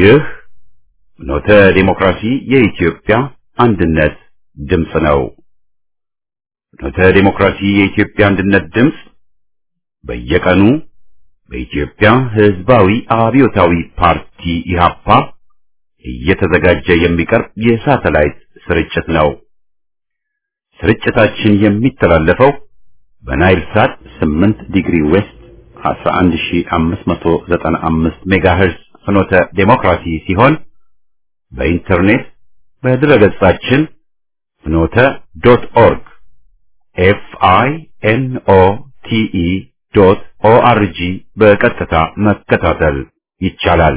ይህ ኖተ ዲሞክራሲ የኢትዮጵያ አንድነት ድምፅ ነው። ኖተ ዲሞክራሲ የኢትዮጵያ አንድነት ድምፅ በየቀኑ በኢትዮጵያ ሕዝባዊ አብዮታዊ ፓርቲ ኢህአፓ እየተዘጋጀ የሚቀርብ የሳተላይት ስርጭት ነው። ስርጭታችን የሚተላለፈው በናይል ሳት 8 ዲግሪ ዌስት 11595 ሜጋሄርዝ ፍኖተ ዴሞክራሲ ሲሆን በኢንተርኔት በድረገጻችን ፍኖተ ዶት ኦርግ ኤፍ አይ ኤን ኦ ቲ ኢ ዶት ኦ አር ጂ በቀጥታ መከታተል ይቻላል።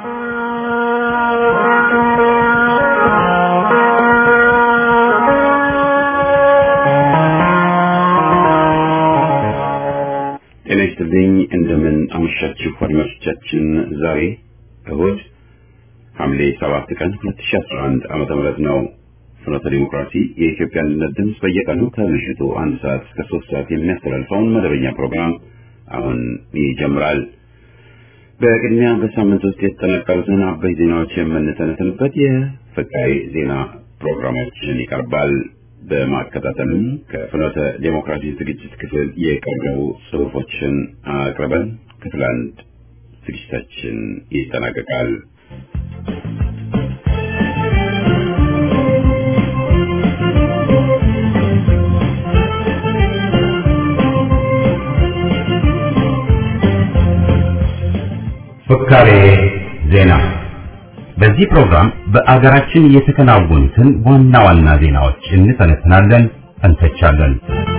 ጤና ይስጥልኝ። እንደምን አመሻችሁ አድማጮቻችን። ዛሬ እሁድ ሐምሌ 7 ቀን 2011 ዓመተ ምህረት ነው። ፍኖተ ዲሞክራሲ የኢትዮጵያ አንድነት ድምፅ በየቀኑ ከምሽቱ አንድ ሰዓት እስከ ሶስት ሰዓት የሚያስተላልፈውን መደበኛ ፕሮግራም አሁን ይጀምራል። በቅድሚያ በሳምንት ውስጥ የተጠናቀሩትን አበይ ዜናዎች የምንተነትንበት የፍቃይ ዜና ፕሮግራማችን ይቀርባል። በማከታተልም ከፍኖተ ዴሞክራሲ ዝግጅት ክፍል የቀረቡ ጽሑፎችን አቅርበን ክፍል አንድ ዝግጅታችን ይጠናቀቃል። ፍካሬ ዜና በዚህ ፕሮግራም በአገራችን የተከናወኑትን ዋና ዋና ዜናዎች እንተነትናለን፣ እንተቻለን።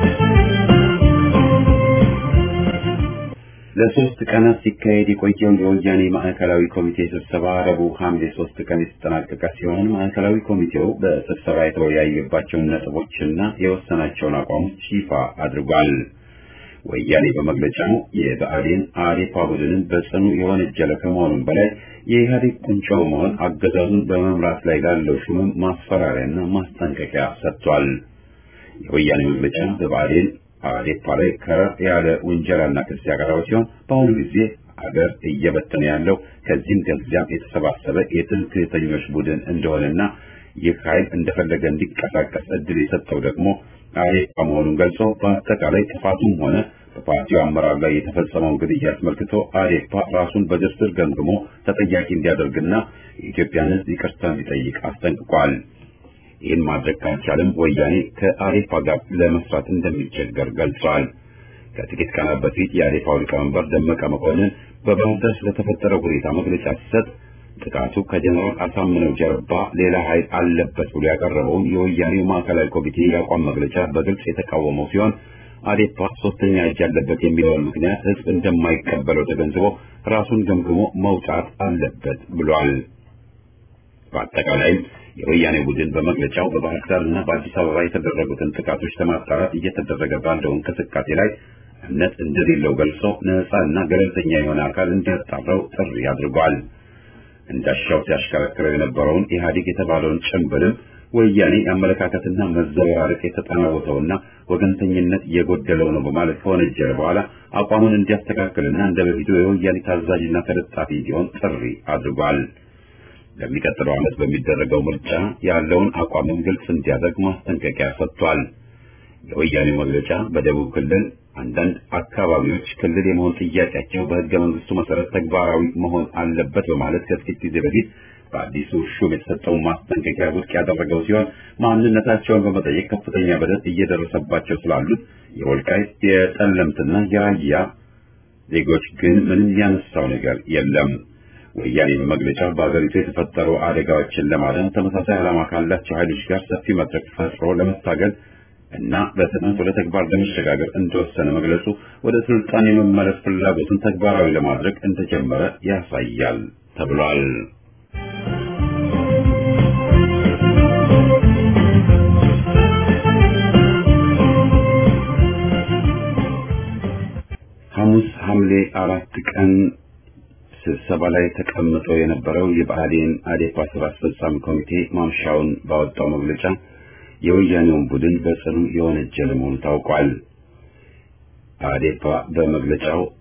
ለሶስት ቀናት ሲካሄድ የቆየው የወያኔ ማዕከላዊ ኮሚቴ ስብሰባ ረቡዕ ሐምሌ ሶስት ቀን የተጠናቀቀ ሲሆን ማዕከላዊ ኮሚቴው በስብሰባ የተወያየባቸውን ነጥቦችና የወሰናቸውን አቋሞች ይፋ አድርጓል። ወያኔ በመግለጫው የብአዴን አዴፓ ቡድንን በጽኑ የወነጀለ ከመሆኑም በላይ የኢህአዴግ ቁንጮ በመሆን አገዛዙን በመምራት ላይ ላለው ሹምም ማስፈራሪያና ማስጠንቀቂያ ሰጥቷል። የወያኔ መግለጫ በብአዴን አዴፓ ላይ ከረር ያለ ውንጀላና ክስ ያቀረበ ሲሆን በአሁኑ ጊዜ አገር እየበተነ ያለው ከዚህም ከዚያም የተሰባሰበ የትምክህተኞች ቡድን እንደሆነና ይህ ኃይል እንደፈለገ እንዲንቀሳቀስ እድል የሰጠው ደግሞ አዴፓ መሆኑን ገልጾ በአጠቃላይ ጥፋቱም ሆነ በፓርቲው አመራር ላይ የተፈጸመውን ግድያ አስመልክቶ አዴፓ ራሱን በዝርዝር ገምግሞ ተጠያቂ እንዲያደርግና የኢትዮጵያን ሕዝብ ይቅርታ እንዲጠይቅ አስጠንቅቋል። ይህን ማድረግ ካልቻለም ወያኔ ከአዴፓ ጋር ለመስራት እንደሚቸገር ገልጿል። ከጥቂት ቀናት በፊት የአዴፓው ሊቀመንበር ደመቀ መኮንን በባህር ዳር ስለተፈጠረው ሁኔታ መግለጫ ሲሰጥ ጥቃቱ ከጀነራል አሳምነው ጀርባ ሌላ ኃይል አለበት ብሎ ያቀረበውን የወያኔው ማዕከላዊ ኮሚቴ የአቋም መግለጫ በግልጽ የተቃወመው ሲሆን አዴፓ ሶስተኛ እጅ አለበት የሚለውን ምክንያት ህዝብ እንደማይቀበለው ተገንዝቦ ራሱን ገምግሞ መውጣት አለበት ብሏል። በአጠቃላይም የወያኔ ቡድን በመግለጫው በባህር ዳር እና በአዲስ አበባ የተደረጉትን ጥቃቶች ለማጣራት እየተደረገ ባለው እንቅስቃሴ ላይ እምነት እንደሌለው ገልጾ ነፃ እና ገለልተኛ የሆነ አካል እንዲያጣራው ጥሪ አድርጓል። እንዳሻው ሲያሽከረክረው የነበረውን ኢህአዴግ የተባለውን ጭምብልም ወያኔ የአመለካከትና መዘበራረቅ የተጠናወተውና ወገንተኝነት የጎደለው ነው በማለት ከወነጀለ በኋላ አቋሙን እንዲያስተካክልና እንደ በፊቱ የወያኔ ታዛዥና ተለጣፊ እንዲሆን ጥሪ አድርጓል። ለሚቀጥለው ዓመት በሚደረገው ምርጫ ያለውን አቋምን ግልጽ እንዲያደርግ ማስጠንቀቂያ ሰጥቷል። የወያኔ መግለጫ በደቡብ ክልል አንዳንድ አካባቢዎች ክልል የመሆን ጥያቄያቸው በሕገ መንግስቱ መሰረት ተግባራዊ መሆን አለበት በማለት ከጥቂት ጊዜ በፊት በአዲሱ ሹም የተሰጠውን ማስጠንቀቂያ ውድቅ ያደረገው ሲሆን ማንነታቸውን በመጠየቅ ከፍተኛ በደል እየደረሰባቸው ስላሉት የወልቃይት የጠለምትና የራያ ዜጎች ግን ምንም ያነሳው ነገር የለም። ወያኔ በመግለጫው በአገሪቱ የተፈጠሩ አደጋዎችን ለማዳን ተመሳሳይ ዓላማ ካላቸው ኃይሎች ጋር ሰፊ መድረክ ፈጥሮ ለመታገል እና በፍጥነት ወደ ተግባር ለመሸጋገር እንደወሰነ መግለጹ ወደ ስልጣን የመመለስ ፍላጎትን ተግባራዊ ለማድረግ እንደጀመረ ያሳያል ተብሏል። ሐሙስ ሐምሌ አራት ቀን ስብሰባ ላይ ተቀምጦ የነበረው የብአዴን አዴፓ ስራ አስፈጻሚ ኮሚቴ ማምሻውን ባወጣው መግለጫ የወያኔውን ቡድን በጽኑ የወነጀለ መሆኑ ታውቋል። አዴፓ በመግለጫው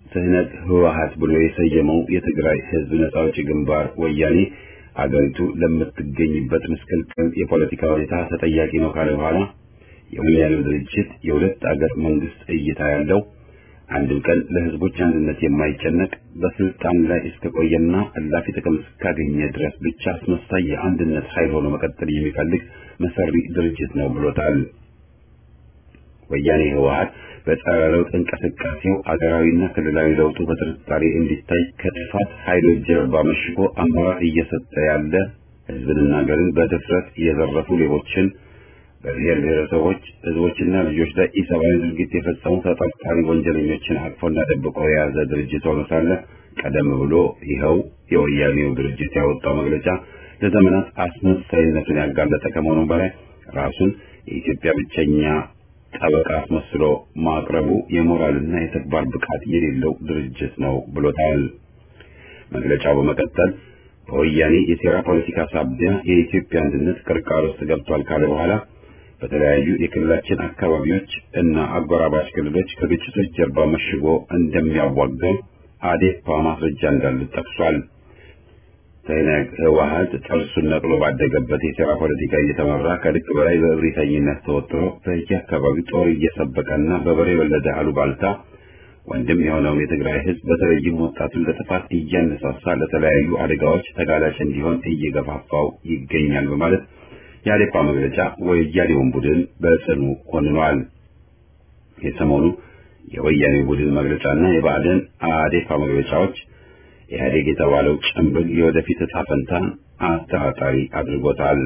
ትህነት ህወሓት ብሎ የሰየመው የትግራይ ህዝብ ነጻ አውጪ ግንባር ወያኔ አገሪቱ ለምትገኝበት ምስቅልቅል የፖለቲካ ሁኔታ ተጠያቂ ነው ካለ በኋላ የወያኔው ድርጅት የሁለት አገር መንግስት እይታ ያለው አንድም ቀን ለህዝቦች አንድነት የማይጨነቅ በስልጣን ላይ እስከቆየና እላፊ ጥቅም እስካገኘ ድረስ ብቻ አስመሳይ የአንድነት ኃይል ሆኖ መቀጠል የሚፈልግ መሰሪ ድርጅት ነው ብሎታል። ወያኔ ህወሓት በጸረ ለውጥ እንቅስቃሴው አገራዊና ክልላዊ ለውጡ በጥርጣሬ እንዲታይ ከጥፋት ኃይሎች ጀርባ መሽጎ አመራር እየሰጠ ያለ ህዝብንና ሀገርን በድፍረት የዘረፉ ሌቦችን በብሔር ብሔረሰቦች ህዝቦችና ልጆች ላይ ኢሰብአዊ ድርጊት የፈጸሙ ተጠርጣሪ ወንጀለኞችን አቅፎና ደብቆ የያዘ ድርጅት ሆኖ ሳለ ቀደም ብሎ ይኸው የወያኔው ድርጅት ያወጣው መግለጫ ለዘመናት አስመሳይነቱን ያጋለጠ ከመሆኑ በላይ ራሱን የኢትዮጵያ ብቸኛ ጠበቃ አስመስሎ ማቅረቡ የሞራልና የተግባር ብቃት የሌለው ድርጅት ነው ብሎታል። መግለጫው በመቀጠል በወያኔ የሴራ ፖለቲካ ሳቢያ የኢትዮጵያ አንድነት ቅርቃር ውስጥ ገብቷል ካለ በኋላ በተለያዩ የክልላችን አካባቢዎች እና አጎራባች ክልሎች ከግጭቶች ጀርባ መሽጎ እንደሚያዋጋው አዴፓ ማስረጃ እንዳሉት ጠቅሷል። ትህነግ ህወሓት ጥርሱን ነቅሎ ባደገበት የሴራ ፖለቲካ እየተመራ ከልክ በላይ በእብሪተኝነት ተወጥሮ በየአካባቢው ጦር እየሰበቀና በበሬ ወለደ አሉባልታ ወንድም የሆነውን የትግራይ ህዝብ በተለይም ወጣቱን ለጥፋት እያነሳሳ ለተለያዩ አደጋዎች ተጋላጭ እንዲሆን እየገፋፋው ይገኛል በማለት የአዴፓ መግለጫ ወያኔውን ቡድን በጽኑ ኮንኗል። የሰሞኑ የወያኔ ቡድን መግለጫና የብአዴን አዴፓ መግለጫዎች ኢህአዴግ የተባለው ጭምብል የወደፊት ዕጣ ፈንታን አጠራጣሪ አድርጎታል።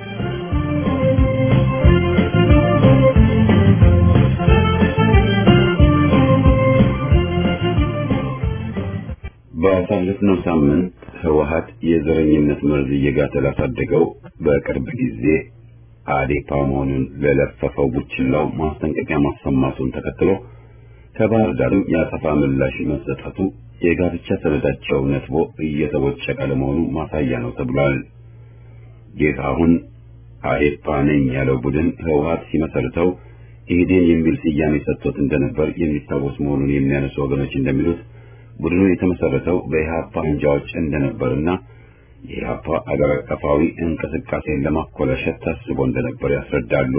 ባሳለፍነው ሳምንት ህወሓት የዘረኝነት መርዝ እየጋተ ላሳደገው በቅርብ ጊዜ አዴፓ መሆኑን ለለፈፈው ቡችላው ማስጠንቀቂያ ማሰማቱን ተከትሎ ከባህር ዳርም የአጸፋ ምላሽ መሰጠቱ የጋብቻ ሰነዳቸው ነጥቦ እየተቦጨቀ ለመሆኑ ማሳያ ነው ተብሏል። ይህ አሁን አዴፓ ነኝ ያለው ቡድን ህወሓት ሲመሰርተው ኢህዴን የሚል ስያሜ ሰጥቶት እንደነበር የሚታወስ መሆኑን የሚያነሱ ወገኖች እንደሚሉት ቡድኑ የተመሰረተው በኢህአፓ አንጃዎች እንደነበርና የኢህአፓ አገር አቀፋዊ እንቅስቃሴን ለማኮላሸት ታስቦ እንደነበር ያስረዳሉ።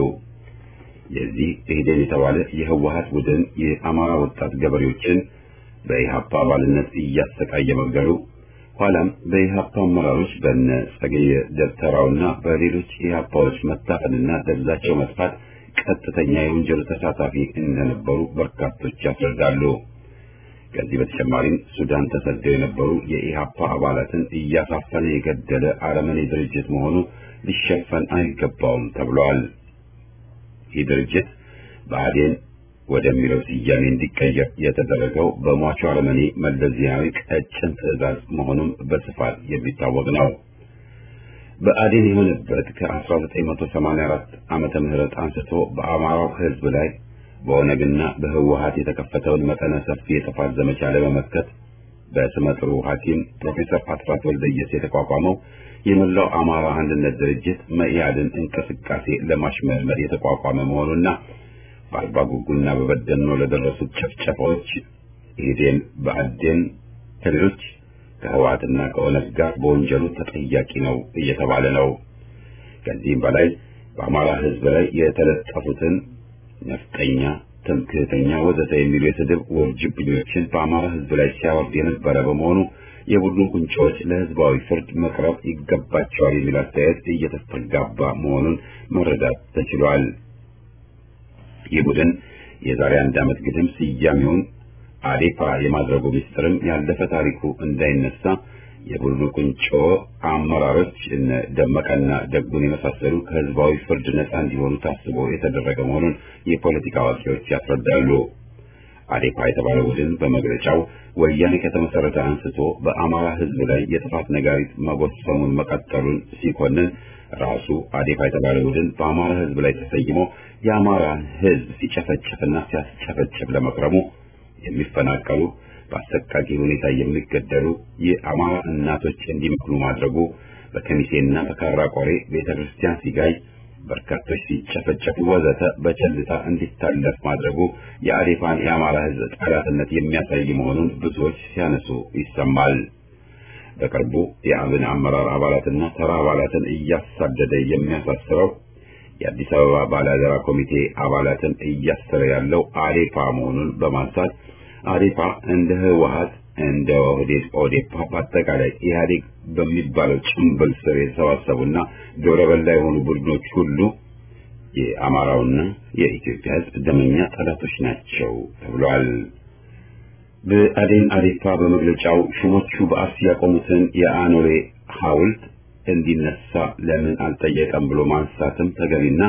የዚህ ኢህዴን የተባለ የህወሓት ቡድን የአማራ ወጣት ገበሬዎችን በኢህአፓ አባልነት እያሰቃየ መግደሉ ኋላም በኢህአፓ አመራሮች በነ ጸገየ ደብተራውና በሌሎች ኢህአፓዎች መታፈንና ደብዛቸው መጥፋት ቀጥተኛ የወንጀሉ ተሳታፊ እንደነበሩ በርካቶች ያስረዳሉ። ከዚህ በተጨማሪም ሱዳን ተሰደው የነበሩ የኢህአፓ አባላትን እያሳፈነ የገደለ አረመኔ ድርጅት መሆኑ ሊሸፈን አይገባውም ተብሏል። ይህ ድርጅት ብአዴን ወደሚለው ስያሜ እንዲቀየር የተደረገው በሟቹ አረመኔ መለስ ዜናዊ ቀጭን ትዕዛዝ መሆኑም በስፋት የሚታወቅ ነው። ብአዴን የሆነበት ከ1984 ዓመተ ምህረት አንስቶ በአማራው ህዝብ ላይ በኦነግና በህወሓት የተከፈተውን መጠነ ሰፊ የጥፋት ዘመቻ ለመመከት በስመጥሩ ሐኪም ፕሮፌሰር አስራት ወልደየስ የተቋቋመው የመላው አማራ አንድነት ድርጅት መኢአድን እንቅስቃሴ ለማሽመልመል የተቋቋመ መሆኑና በአርባ ጉጉና በበደኖ ለደረሱት ጭፍጨፋዎች ኢህዴን፣ ብአዴን ከሌሎች ከህወሓትና ከኦነግ ጋር በወንጀሉ ተጠያቂ ነው እየተባለ ነው። ከዚህም በላይ በአማራ ህዝብ ላይ የተለጠፉትን ነፍጠኛ፣ ትምክህተኛ ወዘተ የሚሉ የስድብ ውርጅብኞችን በአማራ ህዝብ ላይ ሲያወርድ የነበረ በመሆኑ የቡድኑ ቁንጮዎች ለህዝባዊ ፍርድ መቅረብ ይገባቸዋል የሚል አስተያየት እየተስተጋባ መሆኑን መረዳት ተችሏል። ይህ ቡድን የዛሬ አንድ ዓመት ግድም ስያሜውን አዴፓ የማድረጉ ሚስጥርም ያለፈ ታሪኩ እንዳይነሳ የቡድኑ ቁንጮ አመራሮች እነ ደመቀና ደጉን የመሳሰሉ ከህዝባዊ ፍርድ ነፃ እንዲሆኑ ታስቦ የተደረገ መሆኑን የፖለቲካ አዋቂዎች ያስረዳሉ። አዴፓ የተባለ ቡድን በመግለጫው ወያኔ ከተመሰረተ አንስቶ በአማራ ህዝብ ላይ የጥፋት ነጋሪት መጎሰሙን መቀጠሉን ሲኮንን ራሱ አዴፓ የተባለ ቡድን በአማራ ህዝብ ላይ ተሰይሞ የአማራን ህዝብ ሲጨፈጭፍና ሲያስጨፈጭፍ ለመክረሙ የሚፈናቀሉ በአሰቃቂ ሁኔታ የሚገደሉ የአማራ እናቶች እንዲመክኑ ማድረጉ በከሚሴና በካራ ቆሬ ቤተ ክርስቲያን ሲጋይ በርካቶች ሲጨፈጨፉ ወዘተ በቸልታ እንዲታለፍ ማድረጉ የአዴፓን የአማራ ሕዝብ ጠላትነት የሚያሳይ መሆኑን ብዙዎች ሲያነሱ ይሰማል። በቅርቡ የአብን አመራር አባላትና ተራ አባላትን እያሳደደ የሚያሳስረው የአዲስ አበባ ባላደራ ኮሚቴ አባላትን እያሰረ ያለው አዴፓ መሆኑን በማንሳት አዴፓ እንደ ህወሀት እንደ ኦህዴድ ኦዴፓ በአጠቃላይ ኢህአዴግ በሚባለው ጭምብል ስር የተሰባሰቡና ግብረ በላ የሆኑ ቡድኖች ሁሉ የአማራውና የኢትዮጵያ ህዝብ ደመኛ ጠላቶች ናቸው ተብሏል። በአዴን አዴፓ በመግለጫው ሹሞቹ በአርሲ ያቆሙትን የአኖሌ ሐውልት እንዲነሳ ለምን አልጠየቀም ብሎ ማንሳትም ተገቢና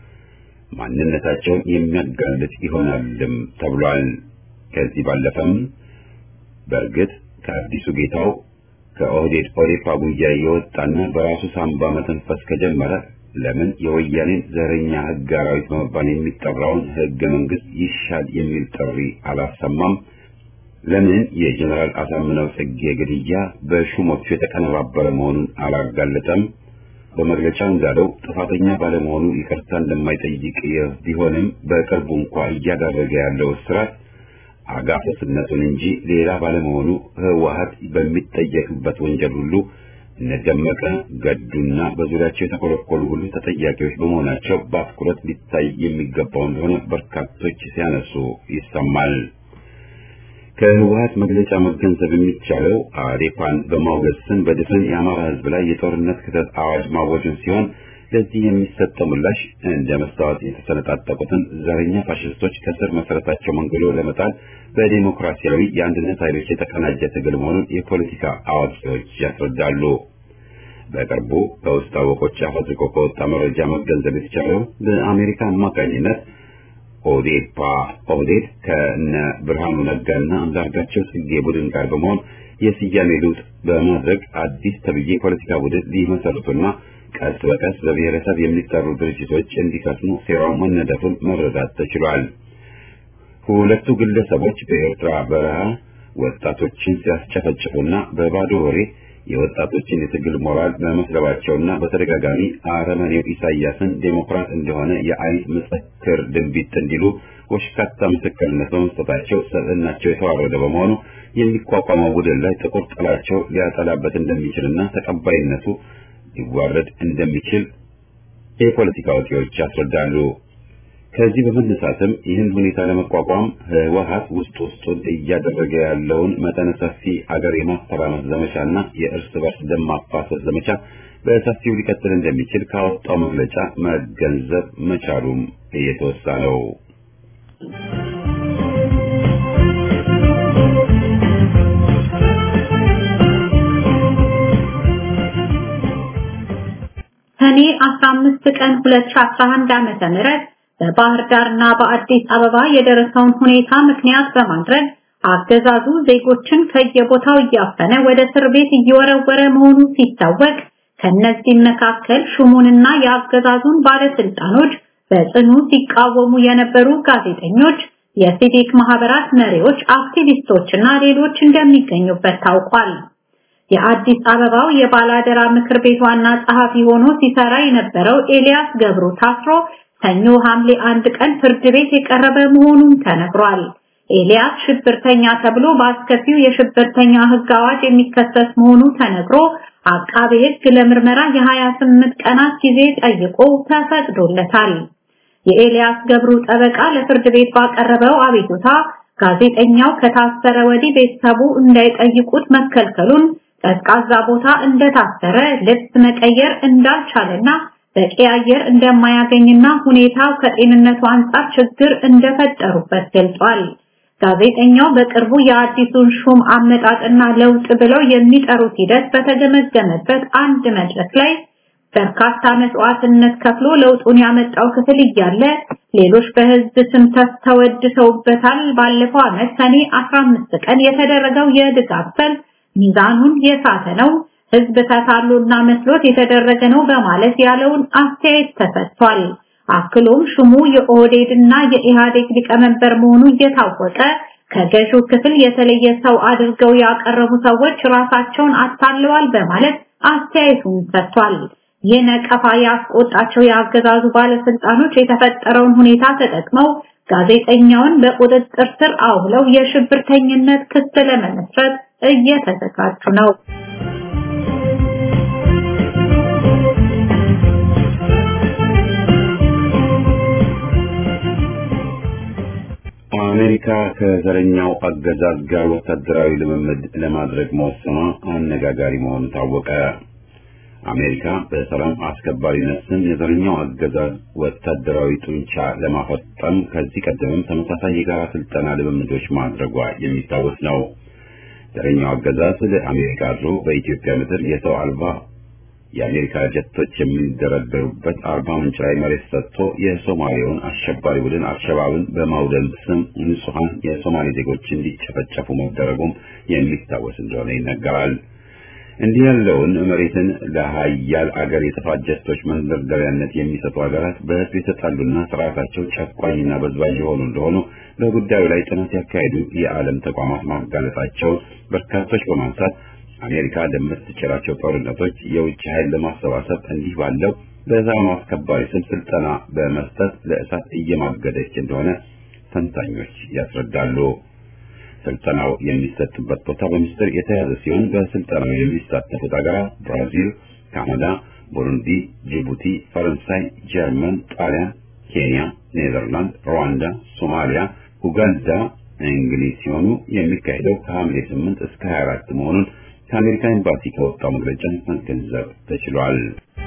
ማንነታቸውን የሚያጋልጥ ይሆናልም ተብሏል። ከዚህ ባለፈም በእርግጥ ከአዲሱ ጌታው ከኦህዴድ ኦዴፓ ጉያ የወጣና በራሱ ሳምባ መተንፈስ ከጀመረ ለምን የወያኔን ዘረኛ ህግ አራዊት በመባል የሚጠራውን ህገ መንግስት ይሻል የሚል ጥሪ አላሰማም? ለምን የጀነራል አሳምነው ጽጌ ግድያ በሹሞቹ የተቀነባበረ መሆኑን አላጋለጠም? በመግለጫው እንዳለው ጥፋተኛ ባለመሆኑ ይቅርታ እንደማይጠይቅ ቢሆንም በቅርቡ እንኳ እያደረገ ያለው እስራት አጋፈስነቱን እንጂ ሌላ ባለመሆኑ ህወሀት በሚጠየቅበት ወንጀል ሁሉ እነደመቀ ገዱና በዙሪያቸው የተኮለኮሉ ሁሉ ተጠያቂዎች በመሆናቸው በአትኩረት ሊታይ የሚገባው እንደሆነ በርካቶች ሲያነሱ ይሰማል። ከህወሀት መግለጫ መገንዘብ የሚቻለው አዴፓን በማውገዝ ስም በድፍን የአማራ ህዝብ ላይ የጦርነት ክተት አዋጅ ማወጁን ሲሆን ለዚህ የሚሰጠው ምላሽ እንደ መስታወት የተሰነጣጠቁትን ዘረኛ ፋሽስቶች ከስር መሰረታቸው መንግሎ ለመጣል በዲሞክራሲያዊ የአንድነት ኃይሎች የተቀናጀ ትግል መሆኑን የፖለቲካ አዋቂዎች ያስረዳሉ። በቅርቡ ከውስጥ አወቆች አፈትልቆ ከወጣ መረጃ መገንዘብ የተቻለው በአሜሪካ አማካኝነት ኦዴፓ ኦህዴድ ከነ ብርሃኑ ነጋና አንዳርጋቸው ጽጌ ቡድን ጋር በመሆን የስያሜ ለውጥ በማድረግ አዲስ ተብዬ ፖለቲካ ቡድን ሊመሰርቱና ቀስ በቀስ በብሔረሰብ የሚጠሩ ድርጅቶች እንዲከስሙ ሴራው መነደፉን መረዳት ተችሏል። ሁለቱ ግለሰቦች በኤርትራ በረሃ ወጣቶችን ሲያስጨፈጭፉና በባዶ ወሬ የወጣቶችን የትግል ሞራል በመስለባቸውና በተደጋጋሚ አረመኔው ኢሳያስን ዴሞክራት እንደሆነ የአይን ምስክር ድንቢጥ እንዲሉ ወሽካታ ምስክርነት በመስጠታቸው ሰብዕናቸው የተዋረደ በመሆኑ የሚቋቋመው ቡድን ላይ ጥቁር ጥላቸው ሊያጠላበት እንደሚችልና ተቀባይነቱ ሊዋረድ እንደሚችል የፖለቲካ አዋቂዎች ያስረዳሉ። ከዚህ በመነሳትም ይህን ሁኔታ ለመቋቋም ህወሀት ውስጥ ውስጡን እያደረገ ያለውን መጠነ ሰፊ አገር የማተራመስ ዘመቻና የእርስ በርስ ደም ማፋሰስ ዘመቻ በሰፊው ሊቀጥል እንደሚችል ካወጣው መግለጫ መገንዘብ መቻሉም እየተወሳ ነው። ሰኔ 15 ቀን 2011 ዓመተ ምህረት በባህር ዳርና በአዲስ አበባ የደረሰውን ሁኔታ ምክንያት በማድረግ አገዛዙ ዜጎችን ከየቦታው እያፈነ ወደ እስር ቤት እየወረወረ መሆኑ ሲታወቅ ከነዚህም መካከል ሹሙንና የአገዛዙን ባለስልጣኖች በጽኑ ሲቃወሙ የነበሩ ጋዜጠኞች፣ የሲቪክ ማህበራት መሪዎች፣ አክቲቪስቶችና ሌሎች እንደሚገኙበት ታውቋል። የአዲስ አበባው የባላደራ ምክር ቤት ዋና ጸሐፊ ሆኖ ሲሰራ የነበረው ኤልያስ ገብሩ ታስሮ ሰኞ ሐምሌ አንድ ቀን ፍርድ ቤት የቀረበ መሆኑን ተነግሯል። ኤልያስ ሽብርተኛ ተብሎ በአስከፊው የሽብርተኛ ሕግ አዋጅ የሚከሰስ መሆኑ ተነግሮ አቃቤ ሕግ ለምርመራ የ28 ቀናት ጊዜ ጠይቆ ተፈቅዶለታል። የኤልያስ ገብሩ ጠበቃ ለፍርድ ቤት ባቀረበው አቤቱታ ጋዜጠኛው ከታሰረ ወዲህ ቤተሰቡ እንዳይጠይቁት መከልከሉን፣ ቀዝቃዛ ቦታ እንደታሰረ፣ ልብስ መቀየር እንዳልቻለና በቂ አየር እንደማያገኝና ሁኔታው ከጤንነቱ አንጻር ችግር እንደፈጠሩበት ገልጿል። ጋዜጠኛው በቅርቡ የአዲሱን ሹም አመጣጥና ለውጥ ብለው የሚጠሩት ሂደት በተገመገመበት አንድ መድረክ ላይ በርካታ መስዋዕትነት ከፍሎ ለውጡን ያመጣው ክፍል እያለ ሌሎች በህዝብ ስም ተወድሰውበታል። ባለፈው ዓመት ሰኔ 15 ቀን የተደረገው የድጋፍ ሰልፍ ሚዛኑን የሳተ ነው፣ ህዝብ ተታሎና መስሎት የተደረገ ነው በማለት ያለውን አስተያየት ተሰጥቷል። አክሎም ሹሙ የኦህዴድና የኢህአዴግ ሊቀመንበር መሆኑ እየታወቀ ከገዢው ክፍል የተለየ ሰው አድርገው ያቀረቡ ሰዎች ራሳቸውን አታለዋል በማለት አስተያየቱን ሰጥቷል። ይህ ነቀፋ ያስቆጣቸው የአገዛዙ ባለስልጣኖች የተፈጠረውን ሁኔታ ተጠቅመው ጋዜጠኛውን በቁጥጥር ስር አውለው የሽብርተኝነት ክስ ለመመስረት እየተዘጋጁ ነው። አሜሪካ ከዘረኛው አገዛዝ ጋር ወታደራዊ ልምምድ ለማድረግ መወሰኗ አነጋጋሪ መሆኑ ታወቀ። አሜሪካ በሰላም አስከባሪነት ስም የዘረኛው አገዛዝ ወታደራዊ ጡንቻ ለማፈጠም ከዚህ ቀደምም ተመሳሳይ የጋራ ስልጠና ልምምዶች ማድረጓ የሚታወስ ነው። ዘረኛው አገዛዝ ለአሜሪካ አድሮ በኢትዮጵያ ምድር የሰው አልባ የአሜሪካ ጀቶች የሚደረደሩበት አርባ ምንጭ ላይ መሬት ሰጥቶ የሶማሌውን አሸባሪ ቡድን አልሸባብን በማውደም ስም ንጹሐን የሶማሌ ዜጎች እንዲጨፈጨፉ መደረጉም የሚታወስ እንደሆነ ይነገራል። እንዲህ ያለውን መሬትን ለሀያል አገር የጥፋት ጀቶች መንደርደሪያነት የሚሰጡ ሀገራት በሕዝብ የተጣሉና ስርዓታቸው ጨቋኝና በዝባዥ የሆኑ እንደሆኑ በጉዳዩ ላይ ጥናት ያካሄዱ የዓለም ተቋማት ማጋለጣቸውን በርካቶች በማንሳት አሜሪካ ለምትጭራቸው ጦርነቶች የውጭ ኃይል ለማሰባሰብ እንዲህ ባለው በሰላም አስከባሪ ስም ስልጠና በመስጠት ለእሳት እየማገደች እንደሆነ ተንታኞች ያስረዳሉ። ስልጠናው የሚሰጥበት ቦታ በሚስጥር የተያዘ ሲሆን በስልጠናው የሚሳተፉት ሀገራት ብራዚል፣ ካናዳ፣ ቡሩንዲ፣ ጅቡቲ፣ ፈረንሳይ፣ ጀርመን፣ ጣሊያን፣ ኬንያ፣ ኔዘርላንድ፣ ሩዋንዳ፣ ሶማሊያ፣ ኡጋንዳ፣ እንግሊዝ ሲሆኑ የሚካሄደው ከሐምሌ 8 እስከ 24 መሆኑን ከአሜሪካ ኤምባሲ ከወጣው መግለጫ መገንዘብ ተችሏል።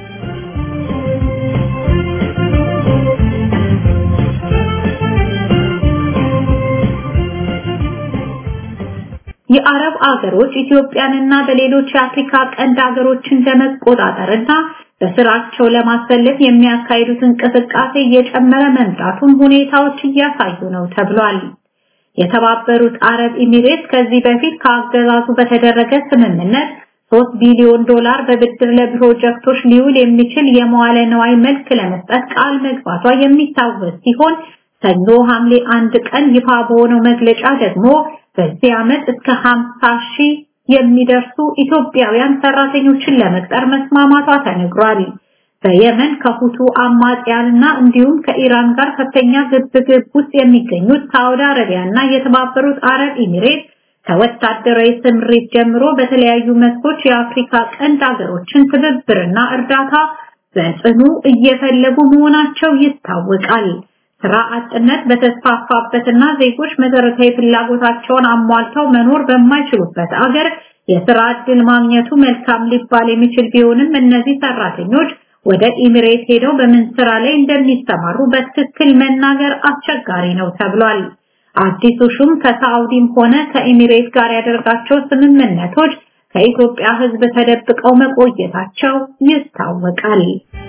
የአረብ አገሮች ኢትዮጵያንና በሌሎች የአፍሪካ ቀንድ አገሮችን ለመቆጣጠርና በስራቸው ለማሰለፍ የሚያካሂዱት እንቅስቃሴ እየጨመረ መምጣቱን ሁኔታዎች እያሳዩ ነው ተብሏል። የተባበሩት አረብ ኤሚሬት ከዚህ በፊት ከአገዛዙ በተደረገ ስምምነት 3 ቢሊዮን ዶላር በብድር ለፕሮጀክቶች ሊውል የሚችል የመዋለ ነዋይ መልክ ለመስጠት ቃል መግባቷ የሚታወስ ሲሆን ሰኞ ሐምሌ አንድ ቀን ይፋ በሆነው መግለጫ ደግሞ በዚህ ዓመት እስከ 50 ሺህ የሚደርሱ ኢትዮጵያውያን ሰራተኞችን ለመቅጠር መስማማቷ ተነግሯል። በየመን ከሁቱ አማጽያንና እንዲሁም ከኢራን ጋር ከፍተኛ ግብግብ ውስጥ የሚገኙት ሳውዲ አረቢያና የተባበሩት አረብ ኤሚሬት ከወታደራዊ ስምሪት ጀምሮ በተለያዩ መስኮች የአፍሪካ ቀንድ ሀገሮችን ትብብርና እርዳታ በጽኑ እየፈለጉ መሆናቸው ይታወቃል። ስራ አጥነት በተስፋፋበትና ዜጎች መሰረታዊ ፍላጎታቸውን አሟልተው መኖር በማይችሉበት አገር የስራ ዕድል ማግኘቱ መልካም ሊባል የሚችል ቢሆንም እነዚህ ሰራተኞች ወደ ኢሚሬት ሄደው በምን ስራ ላይ እንደሚሰማሩ በትክክል መናገር አስቸጋሪ ነው ተብሏል። አዲሱ ሹም ከሳውዲም ሆነ ከኢሚሬት ጋር ያደርጋቸው ስምምነቶች ከኢትዮጵያ ሕዝብ ተደብቀው መቆየታቸው ይታወቃል።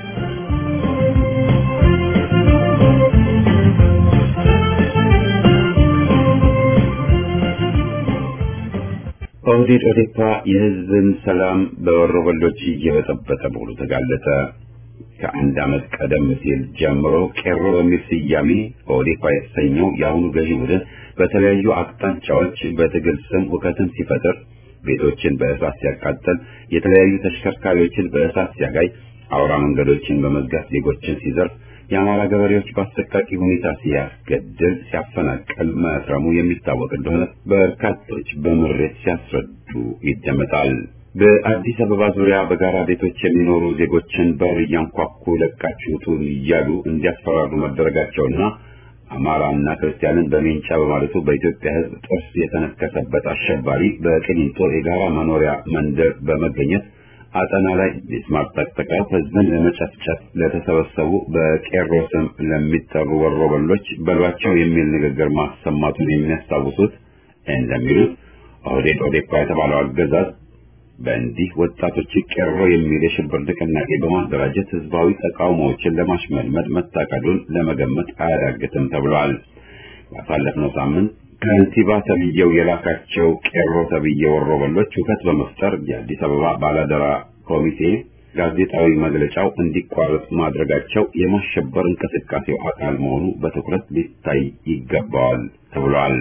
ኦህዴድ ኦዴፓ የህዝብን ሰላም በወሮበሎች እየበጠበጠ መሆኑ ተጋለጠ። ከአንድ ዓመት ቀደም ሲል ጀምሮ ቄሮ በሚል ስያሜ ኦዴፓ የተሰኘው የአሁኑ ገዢ ቡድን በተለያዩ አቅጣጫዎች በትግል ስም ሁከትን ሲፈጥር፣ ቤቶችን በእሳት ሲያቃጥል፣ የተለያዩ ተሽከርካሪዎችን በእሳት ሲያጋይ፣ አውራ መንገዶችን በመዝጋት ዜጎችን ሲዘርፍ የአማራ ገበሬዎች በአሰቃቂ ሁኔታ ሲያስገድል ሲያፈናቅል መክረሙ የሚታወቅ እንደሆነ በርካቶች በምሬት ሲያስረዱ ይደመጣል። በአዲስ አበባ ዙሪያ በጋራ ቤቶች የሚኖሩ ዜጎችን በር እያንኳኩ ለቃችሁ ውጡ እያሉ እንዲያስፈራሩ መደረጋቸውና አማራና ክርስቲያንን በሜንጫ በማለቱ በኢትዮጵያ ሕዝብ ጥርስ የተነከሰበት አሸባሪ በቅሊንጦ የጋራ መኖሪያ መንደር በመገኘት አጠና ላይ ሚስማር ጠቅጥቀው ህዝብን ለመጨፍጨፍ ለተሰበሰቡ በቄሮ ስም ለሚጠሩ ወሮበሎች በሏቸው የሚል ንግግር ማሰማቱን የሚያስታውሱት እንደሚሉት ኦህዴድ ኦዴፓ የተባለው አገዛዝ በእንዲህ ወጣቶች ቄሮ የሚል የሽብር ንቅናቄ በማደራጀት ህዝባዊ ተቃውሞዎችን ለማሽመልመድ መታቀዱን ለመገመት አያዳግትም ተብሏል። ባሳለፍነው ሳምንት ከንቲባ ተብዬው የላካቸው ቄሮ ተብዬ ወሮበሎች ሁከት በመፍጠር የአዲስ አበባ ባላደራ ኮሚቴ ጋዜጣዊ መግለጫው እንዲቋረጥ ማድረጋቸው የማሸበር እንቅስቃሴው አካል መሆኑ በትኩረት ሊታይ ይገባዋል ተብሏል።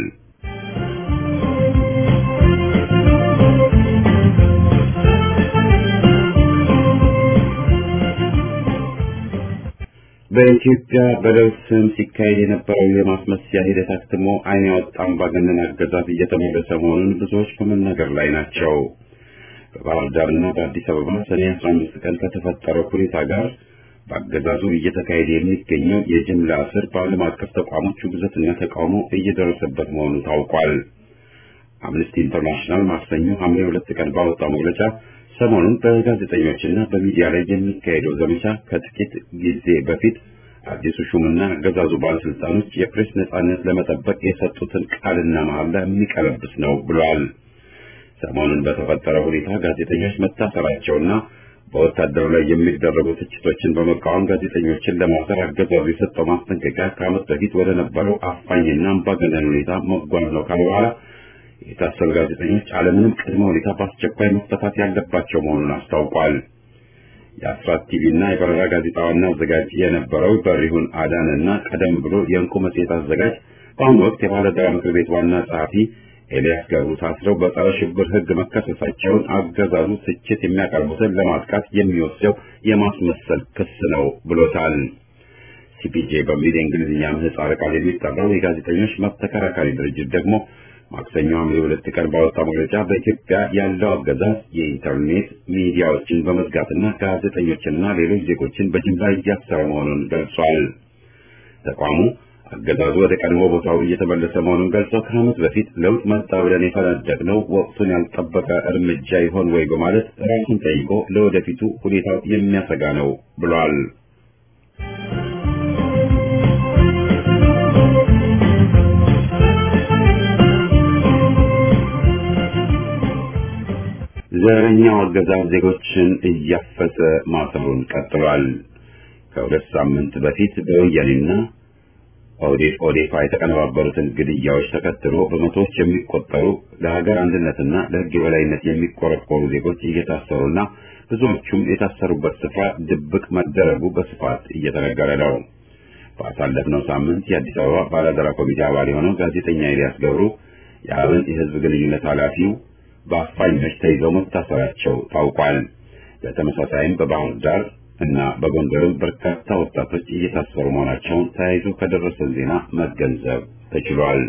በኢትዮጵያ በለውጥ ስም ሲካሄድ የነበረው የማስመሰያ ሂደት አክትሞ ዓይን ያወጣ አምባገነን አገዛዝ እየተመለሰ መሆኑን ብዙዎች በመናገር ላይ ናቸው። በባህር ዳርና በአዲስ አበባ ሰኔ 15 ቀን ከተፈጠረው ሁኔታ ጋር በአገዛዙ እየተካሄደ የሚገኘው የጅምላ እስር በዓለም አቀፍ ተቋሞች ውግዘትና ተቃውሞ እየደረሰበት መሆኑ ታውቋል። አምነስቲ ኢንተርናሽናል ማክሰኞ ሐምሌ ሁለት ቀን ባወጣው መግለጫ ሰሞኑን በጋዜጠኞችና በሚዲያ ላይ የሚካሄደው ዘመቻ ከጥቂት ጊዜ በፊት አዲሱ ሹምና አገዛዙ ባለስልጣኖች የፕሬስ ነጻነት ለመጠበቅ የሰጡትን ቃልና መሐላ የሚቀለብስ ነው ብሏል። ሰሞኑን በተፈጠረው ሁኔታ ጋዜጠኞች መታሰራቸውና በወታደሩ ላይ የሚደረጉ ትችቶችን በመቃወም ጋዜጠኞችን ለማሰር አገዛዙ የሰጠው ማስጠንቀቂያ ከዓመት በፊት ወደ ነበረው አፋኝና አምባገነን ሁኔታ መጓዝ ነው ካለ በኋላ የታሰሩ ጋዜጠኞች አለምንም ቅድመ ሁኔታ በአስቸኳይ መፈታት ያለባቸው መሆኑን አስታውቋል። የአስራት ቲቪና የበረራ ጋዜጣ ዋና አዘጋጅ የነበረው በሪሁን አዳንና ቀደም ብሎ የእንቁ መጽሔት አዘጋጅ በአሁኑ ወቅት የባለዳራ ምክር ቤት ዋና ጸሐፊ ኤልያስ ገብሩ ታስረው በጸረ ሽብር ሕግ መከሰሳቸውን አገዛዙ ትችት የሚያቀርቡትን ለማጥቃት የሚወስደው የማስመሰል ክስ ነው ብሎታል። ሲፒጄ በሚል የእንግሊዝኛ ምህጻረ ቃል የሚጠራው የጋዜጠኞች መብት ተከራካሪ ድርጅት ደግሞ ማክሰኞ ሐምሌ ሁለት ቀን ባወጣው መግለጫ በኢትዮጵያ ያለው አገዛዝ የኢንተርኔት ሚዲያዎችን በመዝጋትና ጋዜጠኞችንና ሌሎች ዜጎችን በጅምላ እያሰረ መሆኑን ገልጿል። ተቋሙ አገዛዙ ወደ ቀድሞ ቦታው እየተመለሰ መሆኑን ገልጸው ከዓመት በፊት ለውጥ መጣ ብለን የፈነደቅነው ወቅቱን ያልጠበቀ እርምጃ ይሆን ወይ በማለት ራሱን ጠይቆ ለወደፊቱ ሁኔታው የሚያሰጋ ነው ብሏል። ዘረኛው አገዛዝ ዜጎችን እያፈሰ ማሰሩን ቀጥሏል። ከሁለት ሳምንት በፊት በወያኔና ኦዴፍ ኦዴፓ የተቀነባበሩትን ግድያዎች ተከትሎ በመቶዎች የሚቆጠሩ ለሀገር አንድነትና ለሕግ የበላይነት የሚቆረቆሩ ዜጎች እየታሰሩና ብዙዎቹም የታሰሩበት ስፍራ ድብቅ መደረጉ በስፋት እየተነገረ ነው። ባሳለፍነው ሳምንት የአዲስ አበባ ባላደራ ኮሚቴ አባል የሆነው ጋዜጠኛ ኤልያስ ገብሩ የአብን የሕዝብ ግንኙነት ኃላፊው በአፋኞች ተይዘው መታሰራቸው ታውቋል። በተመሳሳይም በባህር ዳር እና በጎንደርም በርካታ ወጣቶች እየታሰሩ መሆናቸውን ተያይዞ ከደረሰን ዜና መገንዘብ ተችሏል።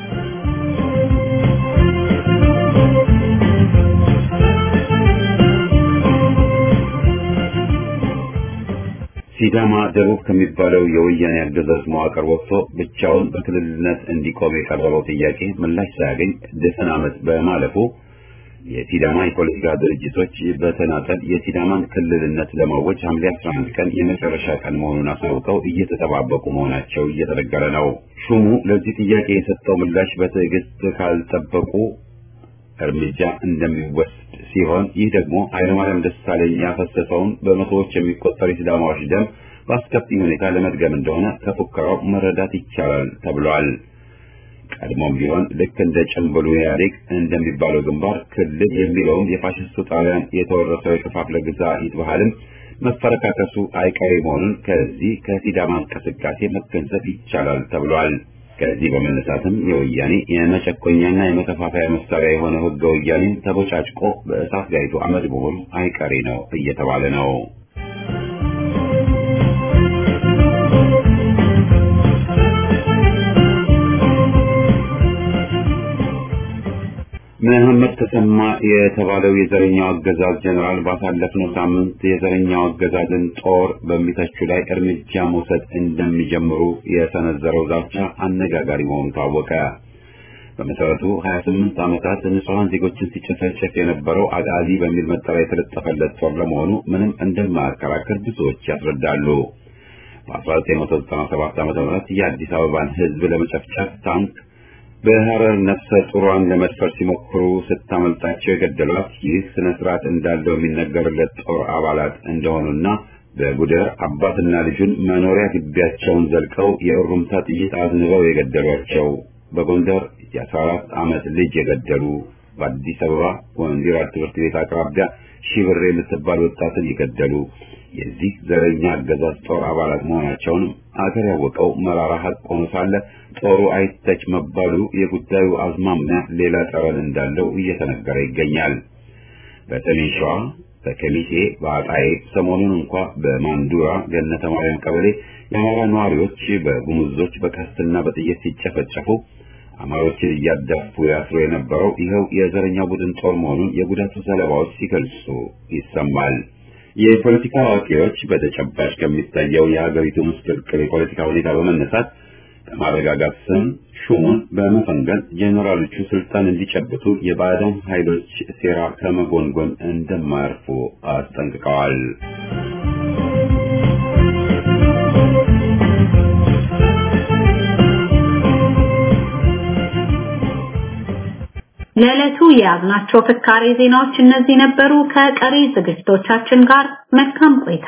ሲዳማ ደቡብ ከሚባለው የወያኔ አገዛዝ መዋቅር ወጥቶ ብቻውን በክልልነት እንዲቆም የቀረበው ጥያቄ ምላሽ ሳያገኝ ድፍን ዓመት በማለፉ የሲዳማ የፖለቲካ ድርጅቶች በተናጠል የሲዳማን ክልልነት ለማወጅ ሐምሌ 11 ቀን የመጨረሻ ቀን መሆኑን አሳውቀው እየተጠባበቁ መሆናቸው እየተነገረ ነው። ሹሙ ለዚህ ጥያቄ የሰጠው ምላሽ በትዕግስት ካልጠበቁ እርምጃ እንደሚወስድ ሲሆን ይህ ደግሞ ኃይለማርያም ደሳለኝ ያፈሰሰውን በመቶዎች የሚቆጠሩ የሲዳማዎች ደም በአስከፊ ሁኔታ ለመድገም እንደሆነ ከፉከራው መረዳት ይቻላል ተብሏል። ቀድሞም ቢሆን ልክ እንደ ጭምብሉ ኢህአዴግ እንደሚባለው ግንባር ክልል የሚለውም የፋሽስቱ ጣሊያን የተወረሰው የከፋፍለ ግዛ ባህልም መፈረካከሱ አይቀሬ መሆኑን ከዚህ ከሲዳማ እንቅስቃሴ መገንዘብ ይቻላል ተብሏል። ከዚህ በመነሳትም የወያኔ የመጨቆኛና የመከፋፈያ መሳሪያ የሆነው ህገ ወያኔን ተቦጫጭቆ በእሳት ጋይቶ አመድ መሆኑ አይቀሬ ነው እየተባለ ነው። መሐመድ ተሰማ የተባለው የዘረኛው አገዛዝ ጀነራል ባሳለፍነው ሳምንት የዘረኛው አገዛዝን ጦር በሚተቹ ላይ እርምጃ መውሰድ እንደሚጀምሩ የሰነዘረው ዛቻ አነጋጋሪ መሆኑ ታወቀ። በመሰረቱ 28 ዓመታት ንጹሐን ዜጎችን ሲጨፈጨፍ የነበረው አጋዚ በሚል መጠሪያ የተለጠፈለት ጦር ለመሆኑ ምንም እንደማያከራክር ብዙዎች ያስረዳሉ። በ1997 ዓ.ም የአዲስ አበባን ሕዝብ ለመጨፍጨፍ ታንክ በሐረር ነፍሰ ጡሯን ለመድፈር ሲሞክሩ ስታመልጣቸው የገደሏት ይህ ስነ ስርዓት እንዳለው የሚነገርለት ጦር አባላት እንደሆኑና በጉደር አባትና ልጁን መኖሪያ ግቢያቸውን ዘልቀው የእሩምታ ጥይት አዝንበው የገደሏቸው፣ በጎንደር የ14 ዓመት ልጅ የገደሉ፣ በአዲስ አበባ ወንዲራ ትምህርት ቤት አቅራቢያ ሺብሬ የምትባል ወጣትን የገደሉ የዚህ ዘረኛ አገዛዝ ጦር አባላት መሆናቸውን አገር ያወቀው መራራ ሀቅ ሆኖ ሳለ ጦሩ አይተች መባሉ የጉዳዩ አዝማሚያ ሌላ ጠረን እንዳለው እየተነገረ ይገኛል። በሰሜን ሸዋ በከሚሴ በአጣዬ ሰሞኑን እንኳ በማንዱራ ገነተ ማርያም ቀበሌ የአማራ ነዋሪዎች በጉሙዞች በቀስትና በጥይት ሲጨፈጨፉ አማሮችን እያዳፉ ያስሮ የነበረው ይኸው የዘረኛ ቡድን ጦር መሆኑን የጉዳቱ ሰለባዎች ሲገልጹ ይሰማል። የፖለቲካ አዋቂዎች በተጨባጭ ከሚታየው የሀገሪቱ ምስቅልቅል የፖለቲካ ሁኔታ በመነሳት በማረጋጋት ስም ሹሙን በመፈንገል ጄኔራሎቹ ስልጣን እንዲጨብጡ የባዕዳን ኃይሎች ሴራ ከመጎንጎን እንደማያርፉ አስጠንቅቀዋል። ለዕለቱ የያዝናቸው ፍካሬ ዜናዎች እነዚህ ነበሩ። ከቀሪ ዝግጅቶቻችን ጋር መልካም ቆይታ።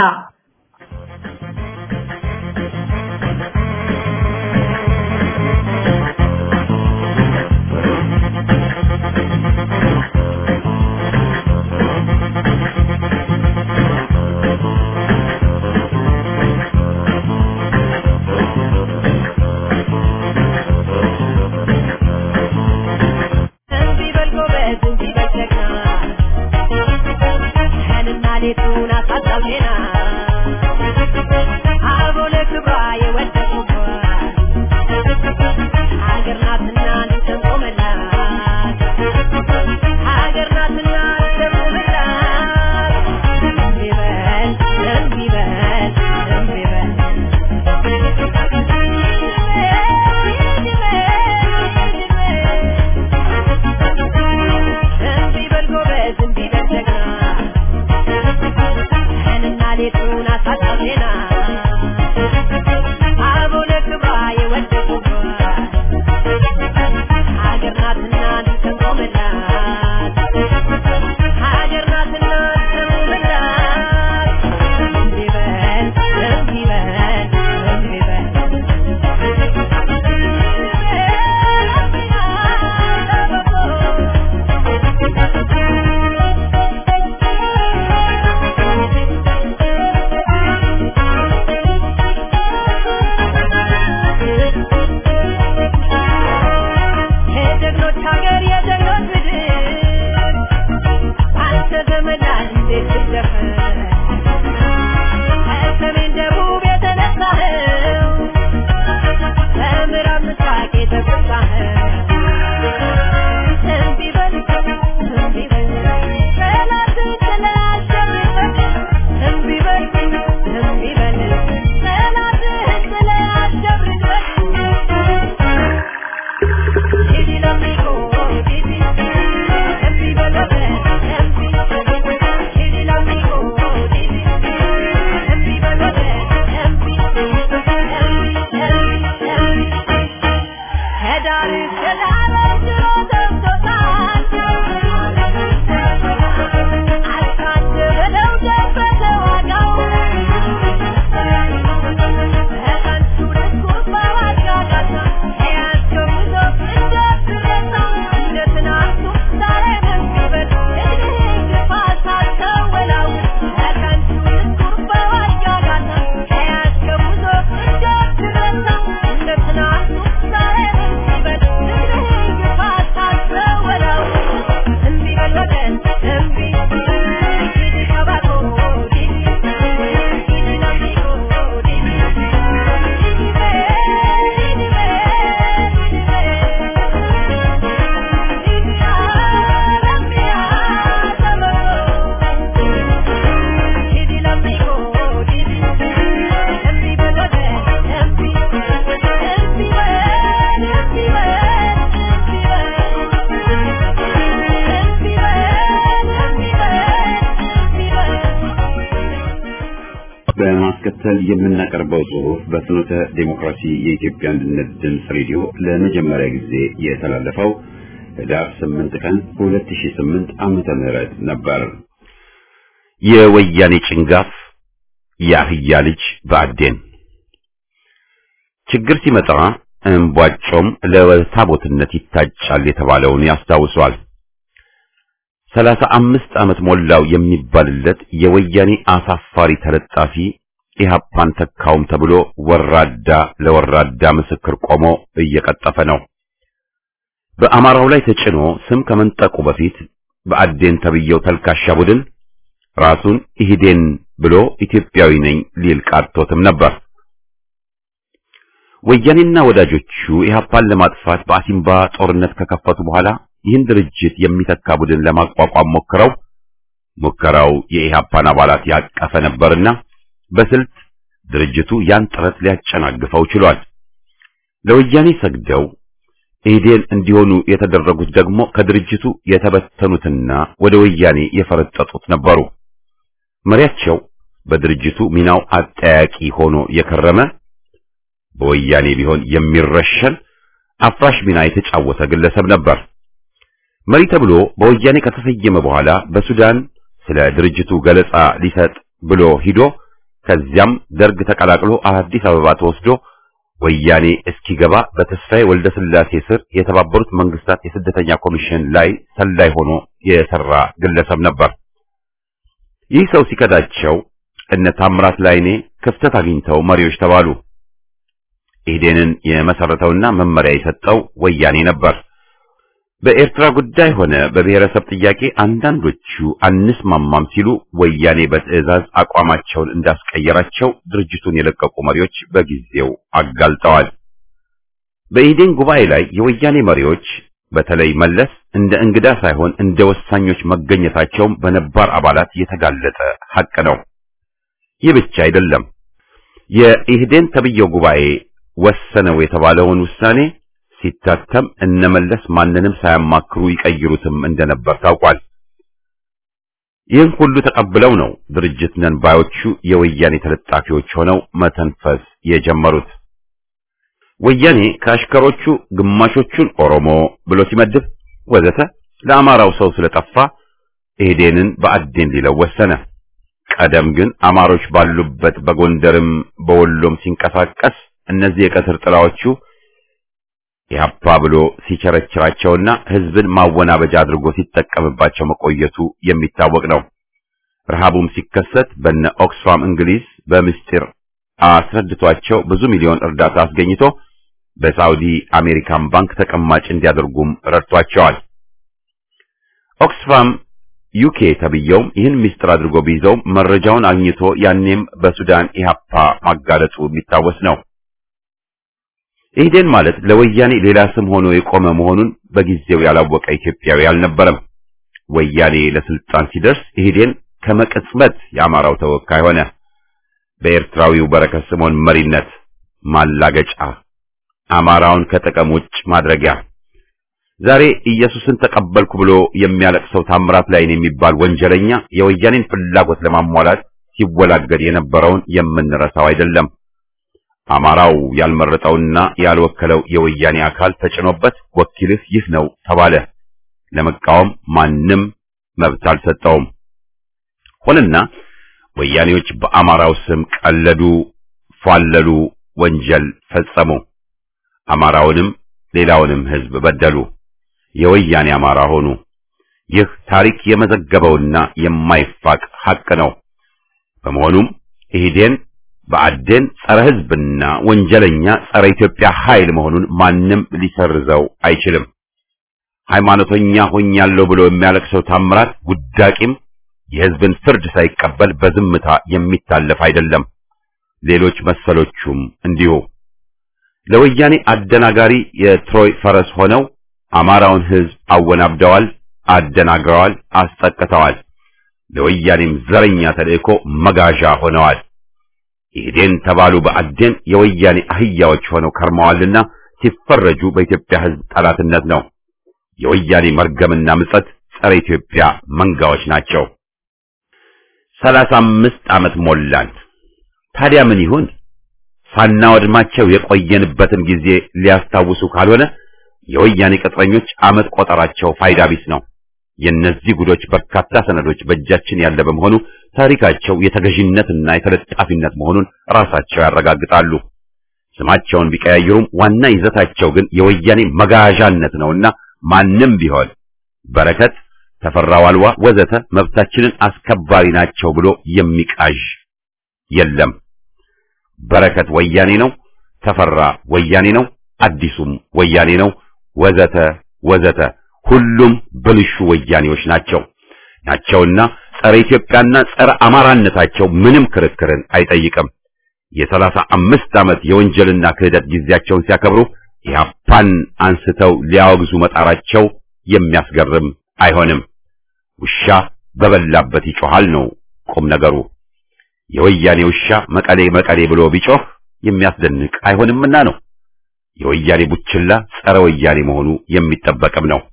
በማስከተል የምናቀርበው ጽሑፍ በፍኖተ ዴሞክራሲ የኢትዮጵያ አንድነት ድምፅ ሬዲዮ ለመጀመሪያ ጊዜ የተላለፈው ህዳር 8 ቀን 2008 ዓመተ ምህረት ነበር። የወያኔ ጭንጋፍ የአህያ ልጅ በአዴን ችግር ሲመጣ እንቧጮም ለታቦትነት ይታጫል የተባለውን ያስታውሷል። ሰላሳ አምስት ዓመት ሞላው የሚባልለት የወያኔ አሳፋሪ ተለጣፊ ኢህአፓን ተካውም ተብሎ ወራዳ ለወራዳ ምስክር ቆሞ እየቀጠፈ ነው። በአማራው ላይ ተጭኖ ስም ከመንጠቁ በፊት በአዴን ተብየው ተልካሻ ቡድን ራሱን ኢህዴን ብሎ ኢትዮጵያዊ ነኝ ሊል ቃቶትም ነበር። ወያኔና ወዳጆቹ ኢህአፓን ለማጥፋት በአሲምባ ጦርነት ከከፈቱ በኋላ ይህን ድርጅት የሚተካ ቡድን ለማቋቋም ሞክረው ሙከራው የኢህአፓን አባላት ያቀፈ ነበርና በስልት ድርጅቱ ያን ጥረት ሊያጨናግፈው ችሏል። ለወያኔ ሰግደው ኢህዴን እንዲሆኑ የተደረጉት ደግሞ ከድርጅቱ የተበተኑትና ወደ ወያኔ የፈረጠጡት ነበሩ። መሪያቸው በድርጅቱ ሚናው አጠያቂ ሆኖ የከረመ በወያኔ ቢሆን የሚረሸን አፍራሽ ሚና የተጫወተ ግለሰብ ነበር። መሪ ተብሎ በወያኔ ከተሰየመ በኋላ በሱዳን ስለ ድርጅቱ ገለጻ ሊሰጥ ብሎ ሂዶ ከዚያም ደርግ ተቀላቅሎ አዲስ አበባ ተወስዶ ወያኔ እስኪገባ በተስፋዬ ወልደ ስላሴ ስር የተባበሩት መንግስታት የስደተኛ ኮሚሽን ላይ ሰላይ ሆኖ የሰራ ግለሰብ ነበር። ይህ ሰው ሲከዳቸው እነ ታምራት ላይኔ ክፍተት አግኝተው መሪዎች ተባሉ። ኢህዴንን የመሰረተውና መመሪያ የሰጠው ወያኔ ነበር። በኤርትራ ጉዳይ ሆነ በብሔረሰብ ጥያቄ አንዳንዶቹ አንስማማም ሲሉ ወያኔ በትዕዛዝ አቋማቸውን እንዳስቀየራቸው ድርጅቱን የለቀቁ መሪዎች በጊዜው አጋልጠዋል። በኢህዴን ጉባኤ ላይ የወያኔ መሪዎች በተለይ መለስ እንደ እንግዳ ሳይሆን እንደ ወሳኞች መገኘታቸውም በነባር አባላት የተጋለጠ ሐቅ ነው። ይህ ብቻ አይደለም። የኢህዴን ተብየው ጉባኤ ወሰነው የተባለውን ውሳኔ ሲታተም እነመለስ ማንንም ሳያማክሩ ይቀይሩትም እንደነበር ታውቋል። ይህን ሁሉ ተቀብለው ነው ድርጅት ነን ባዮቹ የወያኔ ተለጣፊዎች ሆነው መተንፈስ የጀመሩት። ወያኔ ከአሽከሮቹ ግማሾቹን ኦሮሞ ብሎ ሲመድብ ወዘተ ለአማራው ሰው ስለጠፋ ኢህዴንን በአዴን ሊለው ወሰነ። ቀደም ግን አማሮች ባሉበት በጎንደርም በወሎም ሲንቀሳቀስ እነዚህ የቀትር ጥላዎቹ ኢህአፓ ብሎ ሲቸረችራቸውና ህዝብን ማወናበጃ አድርጎ ሲጠቀምባቸው መቆየቱ የሚታወቅ ነው። ረሃቡም ሲከሰት በነ ኦክስፋም እንግሊዝ በምስጢር አስረድቷቸው ብዙ ሚሊዮን እርዳታ አስገኝቶ በሳውዲ አሜሪካን ባንክ ተቀማጭ እንዲያደርጉም ረድቷቸዋል። ኦክስፋም ዩኬ ተብየውም ይህን ምስጢር አድርጎ ቢይዘውም መረጃውን አግኝቶ ያኔም በሱዳን ኢህአፓ ማጋለጡ የሚታወስ ነው። ኢህዴን ማለት ለወያኔ ሌላ ስም ሆኖ የቆመ መሆኑን በጊዜው ያላወቀ ኢትዮጵያዊ አልነበረም። ወያኔ ለስልጣን ሲደርስ ኢህዴን ከመቅጽበት የአማራው ተወካይ ሆነ። በኤርትራዊው በረከት ስምዖን መሪነት ማላገጫ፣ አማራውን ከጥቅም ውጭ ማድረጊያ። ዛሬ ኢየሱስን ተቀበልኩ ብሎ የሚያለቅሰው ታምራት ላይን የሚባል ወንጀለኛ የወያኔን ፍላጎት ለማሟላት ሲወላገድ የነበረውን የምንረሳው አይደለም። አማራው ያልመረጠውና ያልወከለው የወያኔ አካል ተጭኖበት ወኪልህ ይህ ነው ተባለ። ለመቃወም ማንም መብት አልሰጠውም። ሆነና ወያኔዎች በአማራው ስም ቀለዱ፣ ፏለሉ፣ ወንጀል ፈጸሙ። አማራውንም ሌላውንም ሕዝብ በደሉ። የወያኔ አማራ ሆኑ። ይህ ታሪክ የመዘገበውና የማይፋቅ ሐቅ ነው። በመሆኑም ኢህዴን በአዴን ጸረ ሕዝብና ወንጀለኛ ጸረ ኢትዮጵያ ኃይል መሆኑን ማንም ሊሰርዘው አይችልም። ሃይማኖተኛ ሆኛለሁ ብሎ የሚያለቅሰው ታምራት ውዳቂም የሕዝብን ፍርድ ሳይቀበል በዝምታ የሚታለፍ አይደለም። ሌሎች መሰሎቹም እንዲሁ ለወያኔ አደናጋሪ የትሮይ ፈረስ ሆነው አማራውን ሕዝብ አወናብደዋል፣ አደናግረዋል፣ አስጠቅተዋል። ለወያኔም ዘረኛ ተልእኮ መጋዣ ሆነዋል። ኢህዴን ተባሉ በአዴን የወያኔ አህያዎች ሆነው ከርመዋልና ሲፈረጁ በኢትዮጵያ ሕዝብ ጠላትነት ነው። የወያኔ መርገምና ምጸት ጸረ ኢትዮጵያ መንጋዎች ናቸው። ሰላሳ አምስት ዓመት ሞላን። ታዲያ ምን ይሁን? ሳናወድማቸው የቆየንበትን ጊዜ ሊያስታውሱ ካልሆነ የወያኔ ቅጥረኞች ዓመት ቆጠራቸው ፋይዳ ቢስ ነው። የእነዚህ ጉዶች በርካታ ሰነዶች በእጃችን ያለ በመሆኑ ታሪካቸው የተገዥነትና የተለጣፊነት መሆኑን ራሳቸው ያረጋግጣሉ። ስማቸውን ቢቀያየሩም ዋና ይዘታቸው ግን የወያኔ መጋዣነት ነውና ማንም ቢሆን በረከት፣ ተፈራ ዋልዋ ወዘተ መብታችንን አስከባሪ ናቸው ብሎ የሚቃዥ የለም። በረከት ወያኔ ነው፣ ተፈራ ወያኔ ነው፣ አዲሱም ወያኔ ነው፣ ወዘተ ወዘተ ሁሉም ብልሹ ወያኔዎች ናቸው ናቸውና ጸረ ኢትዮጵያና ጸረ አማራነታቸው ምንም ክርክርን አይጠይቅም። የሰላሳ አምስት ዓመት የወንጀልና ክህደት ጊዜያቸውን ሲያከብሩ ኢህአፓን አንስተው ሊያወግዙ መጣራቸው የሚያስገርም አይሆንም። ውሻ በበላበት ይጮሃል ነው ቁም ነገሩ። የወያኔ ውሻ መቀሌ መቀሌ ብሎ ቢጮህ የሚያስደንቅ አይሆንምና ነው። የወያኔ ቡችላ ጸረ ወያኔ መሆኑ የሚጠበቅም ነው።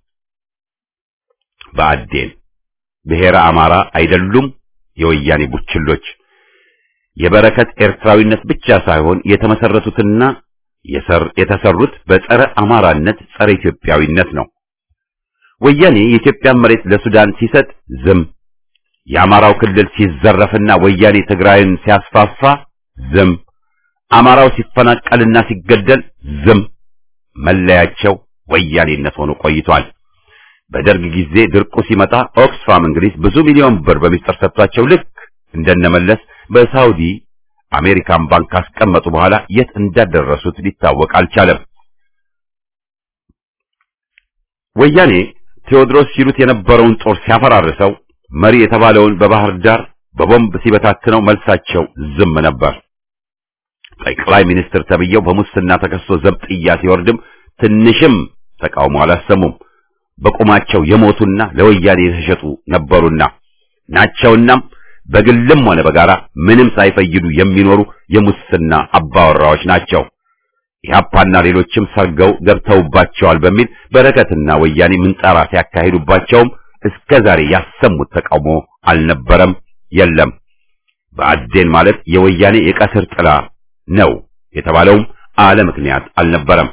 በአዴን ብሔረ አማራ አይደሉም የወያኔ ቡችሎች። የበረከት ኤርትራዊነት ብቻ ሳይሆን የተመሰረቱትና የሰር የተሰሩት በጸረ አማራነት ጸረ ኢትዮጵያዊነት ነው። ወያኔ የኢትዮጵያን መሬት ለሱዳን ሲሰጥ ዝም፣ የአማራው ክልል ሲዘረፍና ወያኔ ትግራይን ሲያስፋፋ ዝም፣ አማራው ሲፈናቀልና ሲገደል ዝም። መለያቸው ወያኔነት ሆኖ ቆይቷል። በደርግ ጊዜ ድርቁ ሲመጣ ኦክስፋም እንግሊዝ ብዙ ሚሊዮን ብር በሚስጥር ሰጥቷቸው ልክ እንደነመለስ በሳውዲ አሜሪካን ባንክ ካስቀመጡ በኋላ የት እንዳደረሱት ሊታወቅ አልቻለም። ወያኔ ቴዎድሮስ ሲሉት የነበረውን ጦር ሲያፈራርሰው መሪ የተባለውን በባህር ዳር በቦምብ ሲበታትነው መልሳቸው ዝም ነበር። ጠቅላይ ሚኒስትር ተብየው በሙስና ተከሶ ዘብጥያ ሲወርድም ትንሽም ተቃውሞ አላሰሙም። በቁማቸው የሞቱና ለወያኔ የተሸጡ ነበሩና ናቸውናም በግልም ሆነ በጋራ ምንም ሳይፈይዱ የሚኖሩ የሙስና አባወራዎች ናቸው። ኢህአፓና ሌሎችም ሰርገው ገብተውባቸዋል በሚል በረከትና ወያኔ ምንጣራ ሲያካሂዱባቸውም እስከ ዛሬ ያሰሙት ተቃውሞ አልነበረም፣ የለም። በአዴን ማለት የወያኔ የቀስር ጥላ ነው የተባለውም አለ ምክንያት አልነበረም።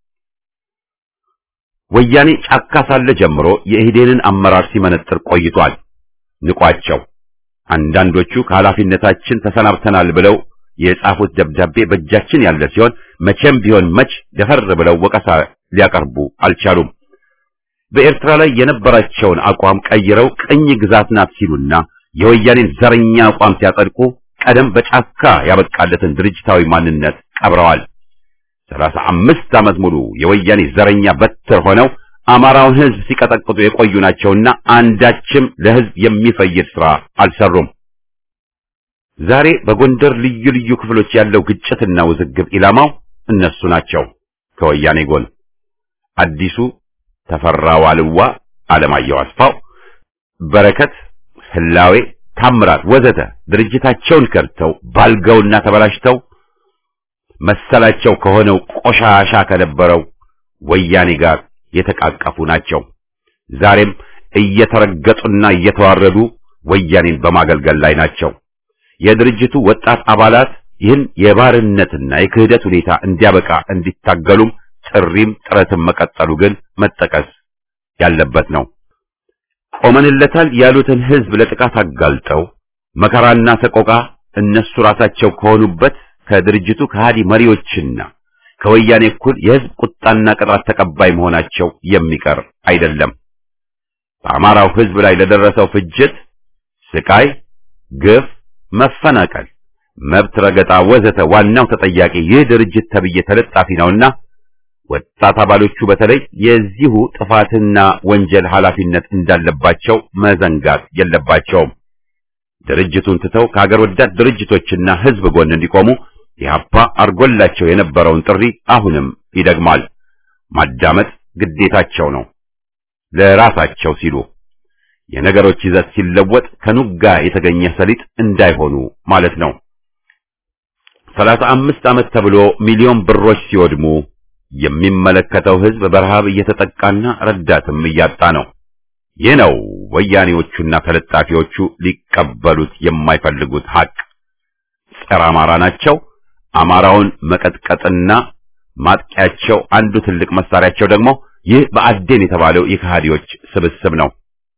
ወያኔ ጫካ ሳለ ጀምሮ የኢህዴንን አመራር ሲመነጥር ቆይቷል። ንቋቸው አንዳንዶቹ ከኃላፊነታችን ተሰናብተናል ብለው የጻፉት ደብዳቤ በእጃችን ያለ ሲሆን መቼም ቢሆን መች ደፈር ብለው ወቀሳ ሊያቀርቡ አልቻሉም። በኤርትራ ላይ የነበራቸውን አቋም ቀይረው ቅኝ ግዛት ናት ሲሉና የወያኔን ዘረኛ አቋም ሲያጸድቁ ቀደም በጫካ ያበቃለትን ድርጅታዊ ማንነት ቀብረዋል። ሰላሳ አምስት ዓመት ሙሉ የወያኔ ዘረኛ በትር ሆነው አማራውን ሕዝብ ሲቀጠቅጡ የቆዩ ናቸውና አንዳችም ለሕዝብ የሚፈይድ ሥራ አልሰሩም። ዛሬ በጎንደር ልዩ ልዩ ክፍሎች ያለው ግጭትና ውዝግብ ኢላማው እነሱ ናቸው። ከወያኔ ጎን አዲሱ ተፈራ ዋልዋ፣ አለማየሁ አስፋው፣ በረከት ህላዌ፣ ታምራት ወዘተ ድርጅታቸውን ከድተው ባልገውና ተበላሽተው መሰላቸው ከሆነው ቆሻሻ ከነበረው ወያኔ ጋር የተቃቀፉ ናቸው። ዛሬም እየተረገጡና እየተዋረዱ ወያኔን በማገልገል ላይ ናቸው። የድርጅቱ ወጣት አባላት ይህን የባርነትና የክህደት ሁኔታ እንዲያበቃ እንዲታገሉም ጥሪም ጥረትም መቀጠሉ ግን መጠቀስ ያለበት ነው። ቆመንለታል ያሉትን ህዝብ ለጥቃት አጋልጠው መከራና ሰቆቃ እነሱ ራሳቸው ከሆኑበት ከድርጅቱ ከሃዲ መሪዎችና ከወያኔ እኩል የህዝብ ቁጣና ቅጣት ተቀባይ መሆናቸው የሚቀር አይደለም። በአማራው ህዝብ ላይ ለደረሰው ፍጅት፣ ስቃይ፣ ግፍ፣ መፈናቀል፣ መብት ረገጣ ወዘተ ዋናው ተጠያቂ ይህ ድርጅት ተብዬ ተለጣፊ ነውና ወጣት አባሎቹ በተለይ የዚሁ ጥፋትና ወንጀል ኃላፊነት እንዳለባቸው መዘንጋት የለባቸውም። ድርጅቱን ትተው ከሀገር ወዳድ ድርጅቶችና ህዝብ ጎን እንዲቆሙ ኢህአፓ አርጎላቸው የነበረውን ጥሪ አሁንም ይደግማል። ማዳመጥ ግዴታቸው ነው፣ ለራሳቸው ሲሉ የነገሮች ይዘት ሲለወጥ ከኑጋ የተገኘ ሰሊጥ እንዳይሆኑ ማለት ነው። ሰላሳ አምስት ዓመት ተብሎ ሚሊዮን ብሮች ሲወድሙ የሚመለከተው ህዝብ በረሃብ እየተጠቃና ረዳትም እያጣ ነው። ይህ ነው ወያኔዎቹና ተለጣፊዎቹ ሊቀበሉት የማይፈልጉት ሀቅ። ጸረ አማራ ናቸው። አማራውን መቀጥቀጥና ማጥቂያቸው አንዱ ትልቅ መሳሪያቸው ደግሞ ይህ በአዴን የተባለው የከሃዲዎች ስብስብ ነው።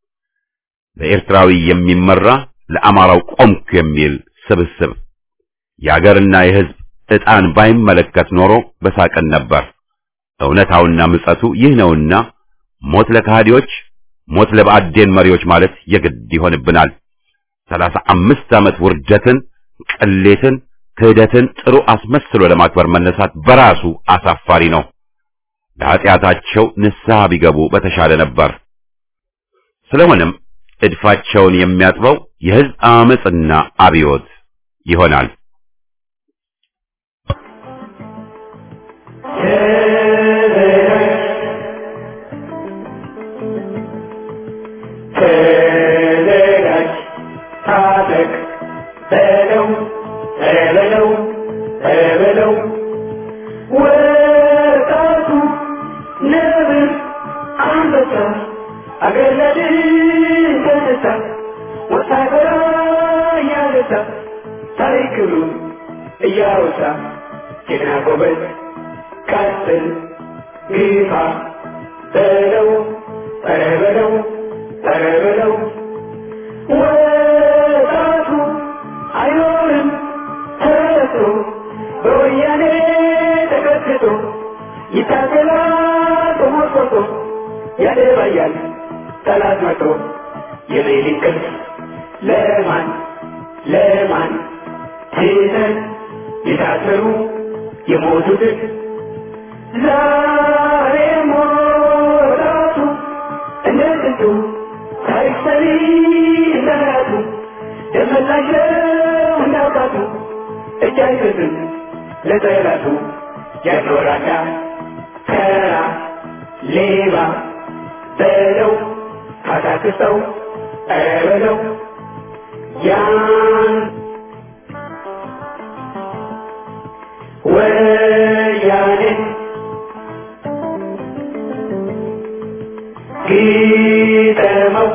በኤርትራዊ የሚመራ ለአማራው ቆምኩ የሚል ስብስብ የአገርና የህዝብ ዕጣን ባይመለከት ኖሮ በሳቅን ነበር። እውነታውና ምጸቱ ይህ ነውና ሞት ለከሃዲዎች፣ ሞት ለብአዴን መሪዎች ማለት የግድ ይሆንብናል። ሰላሳ አምስት ዓመት ውርደትን፣ ቅሌትን፣ ክህደትን ጥሩ አስመስሎ ለማክበር መነሳት በራሱ አሳፋሪ ነው። ለኃጢአታቸው ንስሐ ቢገቡ በተሻለ ነበር። ስለሆነም እድፋቸውን የሚያጥበው የህዝብ አመጽና አብዮት ይሆናል። ተዘጋጅ ታጠቅ በለው በለው በለው ወጣቱ ነብር አንበሳ አገር ለድል ተነሳ ወታደራ እያነሳ ታሪክ ክብሩን እያወሳ ጀግና ጎበዝ ቀጥል ግፋ በለው ኧረ በለው ኧረ በለው ወጣቱ አይኖርም ተረቶ በወያኔ ተቀጥቅጦ ይታገላል ተሞርቆቶ ያደባያል ጠላት መቶ የሌሊት ቅልፍ ለማን ለማን ትተን የታሰሩ የሞቱትን ዛሬ ሞራቱ እንደ ጥንቱ ታሪክ ሰሪ እንደራቱ ደመላሽ ነው እንዳውቃቱ እጅ አይሰጥም ለጠላቱ ያኖራዳ ተራ ሌባ በለው ካታክሰው ኧረ በለው ያን ወያኔ ግጠመው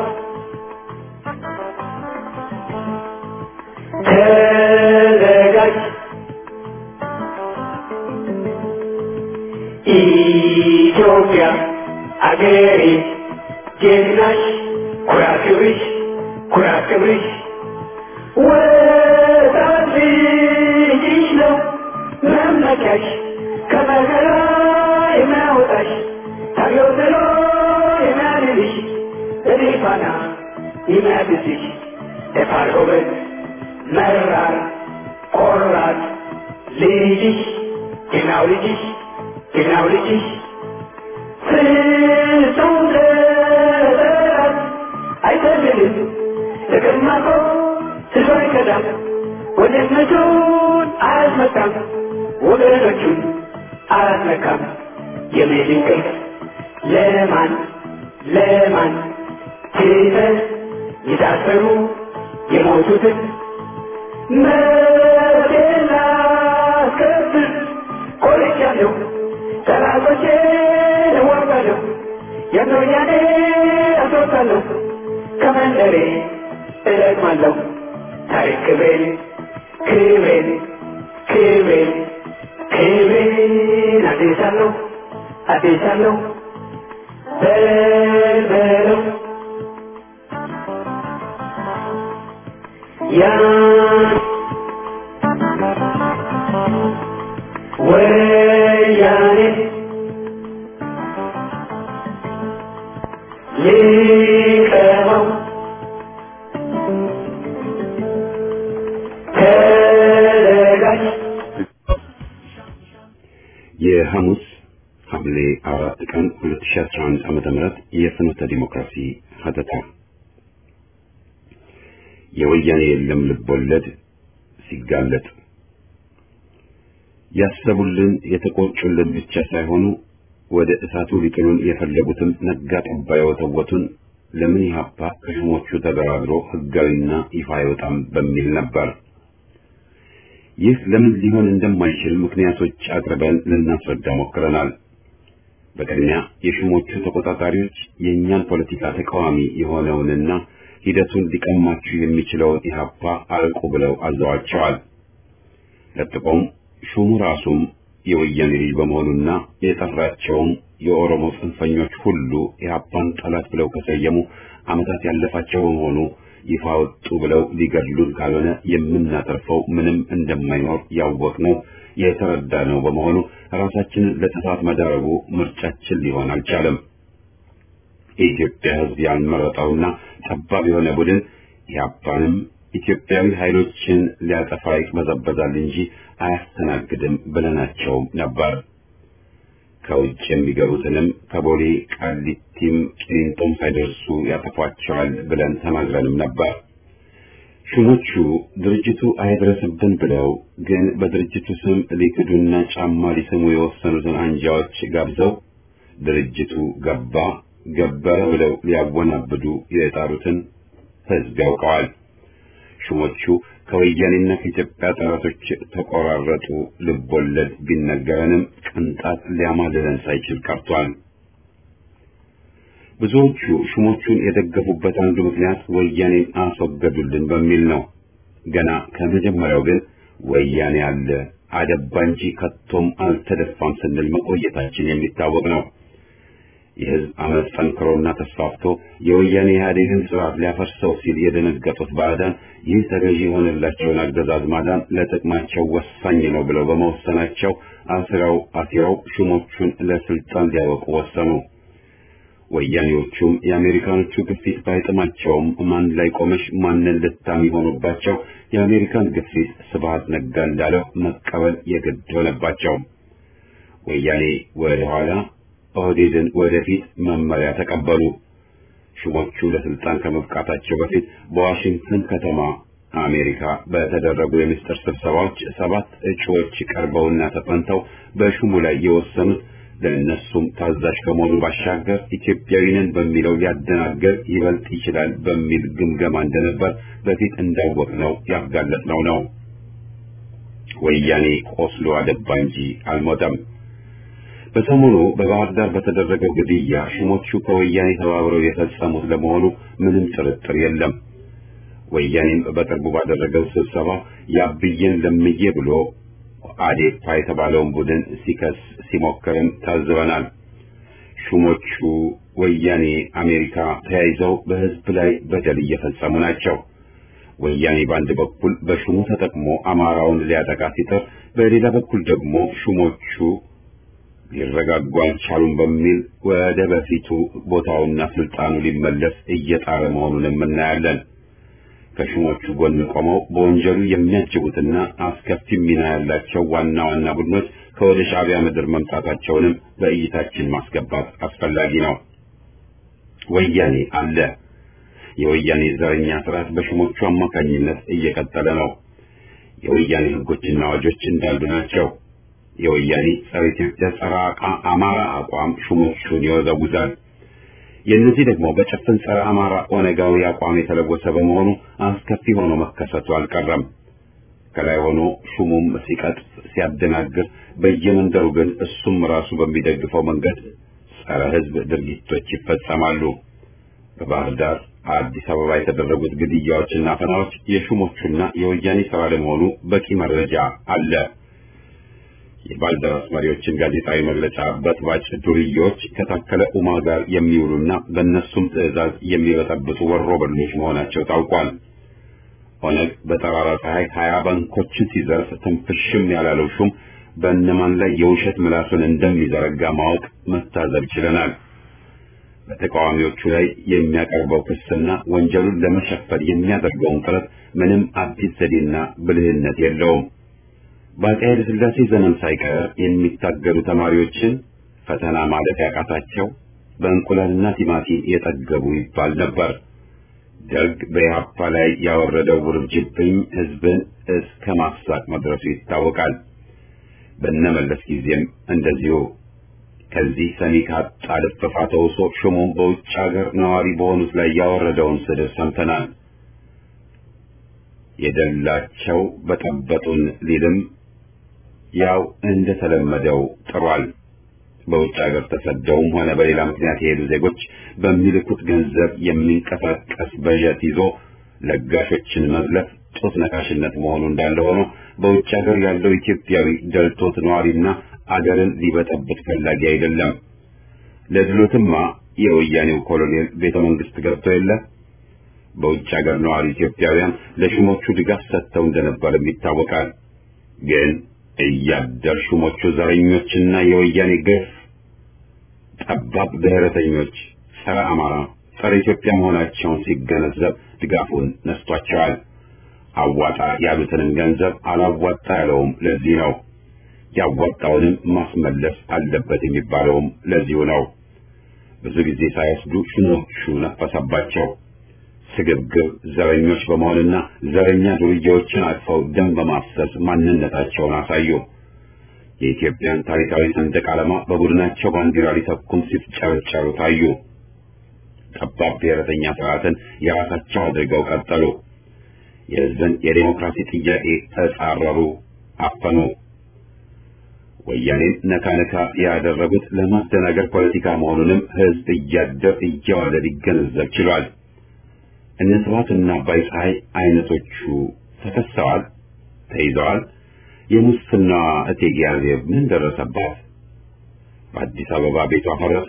ተዘጋጅ ኢትዮጵያ አገሬ ጀግናሽ ኩራት ክብርሽ ኩራት ክብርሽ ወጣት ልጅሽ ነው መመኪያሽ ከመከራ የሚያወጣሽ ታየው ጥሎ የሚያድንሽ በሌፋና የሚያድስሽ ደፋር ጎበዝ መራር ቆራጥ ልጅሽ ጀግናው ልጅሽ ጀግናው ልጅሽ ፍጹም ለጠላት አይፈልግም ለቀማቆ ስሎ አይከዳም ወንድነቱን አያስመካም ወገኖቹን አያስመካም የሜድን ቅርስ ለማን ለማን ትተን የታሰሩ የሞቱትን መብቴን ላስከብር ቆርጫለሁ ጠላቶቼን እዋጋለሁ የኖያኔ አስወጣለሁ ከመንደሬ እለቅማለሁ ታሪክ ክብሬን ክብሬን ክብሬን ክብሬን አዴሳለሁ አዴሳለሁ በልበለው ያን ወያኔ ሊቀመው ተዘጋጅ የሐሙስ ሐምሌ አራት ቀን 2011 ዓመተ ምህረት የፍኖተ ዲሞክራሲ ሀተታ የወያኔ የለም ልቦለድ ሲጋለጥ ያሰቡልን የተቆጩልን ብቻ ሳይሆኑ ወደ እሳቱ ሊጥሉን የፈለጉትም ነጋ ጠባ የወተወቱን ለምን ኢህአፓ ከሹሞቹ ተደራድሮ ህጋዊና ይፋ አይወጣም በሚል ነበር። ይህ ለምን ሊሆን እንደማይችል ምክንያቶች አቅርበን ልናስረዳ ሞክረናል። በቅድሚያ የሹሞቹ ተቆጣጣሪዎች የእኛን ፖለቲካ ተቃዋሚ የሆነውንና ሂደቱን ሊቀማችሁ የሚችለውን ኢህአፓ አልቁ ብለው አዘዋቸዋል። ለጥቆም ሹሙ ራሱም የወያኔ ልጅ በመሆኑና የጠራቸውም የኦሮሞ ጽንፈኞች ሁሉ ኢህአፓን ጠላት ብለው ከሰየሙ ዓመታት ያለፋቸው በመሆኑ ይፋ ወጡ ብለው ሊገድሉን ካልሆነ የምናተርፈው ምንም እንደማይኖር ያወቅነው የተረዳነው በመሆኑ ራሳችንን ለጥፋት መዳረጉ ምርጫችን ሊሆን አልቻለም። የኢትዮጵያ ሕዝብ ያልመረጠውና ጠባብ የሆነ ቡድን ኢህአፓንም ኢትዮጵያዊ ኃይሎችን ሊያጠፋ ይቅበዘበዛል እንጂ አያስተናግድም ብለናቸውም ነበር። ከውጭ የሚገቡትንም ከቦሌ ቃሊቲም ቂሊንጦም ሳይደርሱ ያጠፏቸዋል ብለን ተናግረንም ነበር። ሹሞቹ ድርጅቱ አይድረስብን ብለው ግን በድርጅቱ ስም ሊክዱና ጫማ ሊስሙ የወሰኑትን አንጃዎች ጋብዘው ድርጅቱ ገባ ገበረ ብለው ሊያወናብዱ የጣሩትን ሕዝብ ያውቀዋል። ሹሞቹ ከወያኔና ከኢትዮጵያ ጠላቶች ተቆራረጡ ልቦለድ ቢነገረንም ቅንጣት ሊያማልለን ሳይችል ቀርቷል። ብዙዎቹ ሹሞቹን የደገፉበት አንዱ ምክንያት ወያኔን አስወገዱልን በሚል ነው። ገና ከመጀመሪያው ግን ወያኔ አለ አደባ እንጂ ከቶም አልተደፋም ስንል መቆየታችን የሚታወቅ ነው። የህዝብ አመፅ ጠንክሮና ተስፋፍቶ የወያኔ ኢህአዴግን ስርዓት ሊያፈርሰው ሲል የደነገጡት ባዕዳን ይህ ተገዢ የሆነላቸውን አገዛዝ ማዳን ለጥቅማቸው ወሳኝ ነው ብለው በመወሰናቸው አስረው አሲረው ሹሞቹን ለስልጣን ሊያበቁ ወሰኑ። ወያኔዎቹም የአሜሪካኖቹ ግፊት ባይጥማቸውም ማን ላይ ቆመሽ ማንን ልታሚ ሆኑባቸው የአሜሪካን ግፊት ስብሃት ነጋ እንዳለው መቀበል የግድ ሆነባቸው። ወያኔ ወደ ኋላ ኦህዴድን ወደፊት መመሪያ ተቀበሉ። ሹሞቹ ለስልጣን ከመብቃታቸው በፊት በዋሽንግተን ከተማ አሜሪካ በተደረጉ የምስጢር ስብሰባዎች ሰባት እጩዎች ቀርበውና ተጠንተው በሹሙ ላይ የወሰኑት ለእነሱም ታዛዥ ከመሆኑ ባሻገር ኢትዮጵያዊንን በሚለው ሊያደናገር ይበልጥ ይችላል በሚል ግምገማ እንደነበር በፊት እንዳወቅነው ያጋለጥነው ነው። ወያኔ ቆስሎ አደባ እንጂ አልሞተም። በሰሞኑ በባህር ዳር በተደረገው ግድያ ሹሞቹ ከወያኔ ተባብረው የፈጸሙት ለመሆኑ ምንም ጥርጥር የለም። ወያኔም በቅርቡ ባደረገው ስብሰባ ያብዬን ለምዬ ብሎ አዴፓ የተባለውን ቡድን ሲከስ ሲሞክርም ታዝበናል። ሹሞቹ ወያኔ፣ አሜሪካ ተያይዘው በሕዝብ ላይ በደል እየፈጸሙ ናቸው። ወያኔ በአንድ በኩል በሹሙ ተጠቅሞ አማራውን ሊያጠቃ ሲጥር፣ በሌላ በኩል ደግሞ ሹሞቹ ሊረጋጉ አልቻሉም በሚል ወደ በፊቱ ቦታውና ስልጣኑ ሊመለስ እየጣረ መሆኑንም እናያለን። ከሹሞቹ ጎን ቆመው በወንጀሉ የሚያጅቡትና አስከፊ ሚና ያላቸው ዋና ዋና ቡድኖች ከወደ ሻዕቢያ ምድር መምጣታቸውንም በእይታችን ማስገባት አስፈላጊ ነው። ወያኔ አለ። የወያኔ ዘረኛ ስርዓት በሹሞቹ አማካኝነት እየቀጠለ ነው። የወያኔ ሕጎችና አዋጆች እንዳሉ ናቸው። የወያኔ ጸረ ኢትዮጵያ ጸረ አማራ አቋም ሹሞቹን ይወዘውዛል። የእነዚህ ደግሞ በጭፍን ጸረ አማራ ኦነጋዊ አቋም የተለወሰ በመሆኑ አስከፊ ሆኖ መከሰቱ አልቀረም። ከላይ ሆኖ ሹሙም ሲቀጥፍ ሲያደናግር፣ በየመንደሩ ግን እሱም ራሱ በሚደግፈው መንገድ ጸረ ሕዝብ ድርጊቶች ይፈጸማሉ። በባህር ዳር፣ አዲስ አበባ የተደረጉት ግድያዎችና አፈናዎች የሹሞቹና የወያኔ ስራ ለመሆኑ በቂ መረጃ አለ። የባልደራስ መሪዎችን ጋዜጣዊ መግለጫ በጥባጭ ዱርዬዎች ከታከለ ኡማ ጋር የሚውሉና በእነሱም ትዕዛዝ የሚበጠብጡ ወሮ በሎች መሆናቸው ታውቋል። ኦነግ በጠራራ ፀሐይ ሀያ ባንኮችን ሲዘርፍ ትንፍሽም ያላለው ሹም በእነማን ላይ የውሸት ምላሱን እንደሚዘረጋ ማወቅ መታዘብ ችለናል። በተቃዋሚዎቹ ላይ የሚያቀርበው ክስና ወንጀሉን ለመሸፈን የሚያደርገውን ጥረት ምንም አዲስ ዘዴና ብልህነት የለውም። በአፄ ኃይለ ሥላሴ ዘመን ሳይቀር የሚታገሉ ተማሪዎችን ፈተና ማለት ያቃታቸው በእንቁላልና ቲማቲም የጠገቡ ይባል ነበር። ደርግ በኢህአፓ ላይ ያወረደው ውርጅብኝ ሕዝብን እስከ ማሳቅ መድረሱ ይታወቃል። በነመለስ ጊዜም እንደዚሁ ከዚህ ሰሚ ካጣ ልፈፋ ተውሶ ሹሙም በውጭ ሀገር ነዋሪ በሆኑት ላይ ያወረደውን ስድብ ሰምተናል። የደላቸው በጠበጡን ሊልም ያው እንደተለመደው ጥሯል። በውጭ ሀገር ተሰደውም ሆነ በሌላ ምክንያት የሄዱ ዜጎች በሚልኩት ገንዘብ የሚንቀሳቀስ በጀት ይዞ ለጋሾችን መዝለፍ ጡት ነካሽነት መሆኑ እንዳለ ሆኖ በውጭ ሀገር ያለው ኢትዮጵያዊ ደልቶት ነዋሪና አገርን ሊበጠብጥ ፈላጊ አይደለም። ለድሎትማ የወያኔው ኮሎኔል ቤተ መንግስት ገብቶ የለ በውጭ ሀገር ነዋሪ ኢትዮጵያውያን ለሹሞቹ ድጋፍ ሰጥተው እንደነበርም ይታወቃል። ግን እያደር ሹሞቹ ዘረኞችና የወያኔ ግፍ ጠባብ ብሔረተኞች፣ ጸረ አማራ፣ ጸረ ኢትዮጵያ መሆናቸውን ሲገነዘብ ድጋፉን ነስቷቸዋል። አዋጣ ያሉትንም ገንዘብ አላዋጣ ያለውም ለዚህ ነው። ያዋጣውንም ማስመለስ አለበት የሚባለውም ለዚሁ ነው። ብዙ ጊዜ ሳይወስዱ ሹሞቹ ነፈሰባቸው። ስግብግብ ዘረኞች በመሆንና ዘረኛ ዱርዬዎችን አቅፈው ደም በማፍሰስ ማንነታቸውን አሳዩ። የኢትዮጵያን ታሪካዊ ሰንደቅ ዓላማ በቡድናቸው ባንዲራ ሊተኩም ሲፍጨረጨሩ ታዩ። ጠባብ ብሔረተኛ ስርዓትን የራሳቸው አድርገው ቀጠሉ። የሕዝብን የዴሞክራሲ ጥያቄ ተጻረሩ፣ አፈኑ። ወያኔን ነካ ነካ ያደረጉት ለማደናገር ፖለቲካ መሆኑንም ሕዝብ እያደር እየዋለ ሊገነዘብ ችሏል። እነ ስብሐትና አባይ ፀሐይ አይነቶቹ ተከሰዋል፣ ተይዘዋል። የሙስና እቴጌ አዜብ ምን ደረሰባት? በአዲስ አበባ ቤቷ ፈረሰ።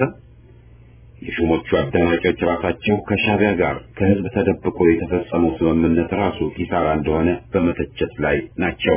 የሹሞቹ አዳናቂዎች ራሳቸው ከሻቢያ ጋር ከህዝብ ተደብቆ የተፈጸመው ስምምነት ራሱ ኪሳራ እንደሆነ በመተቸት ላይ ናቸው።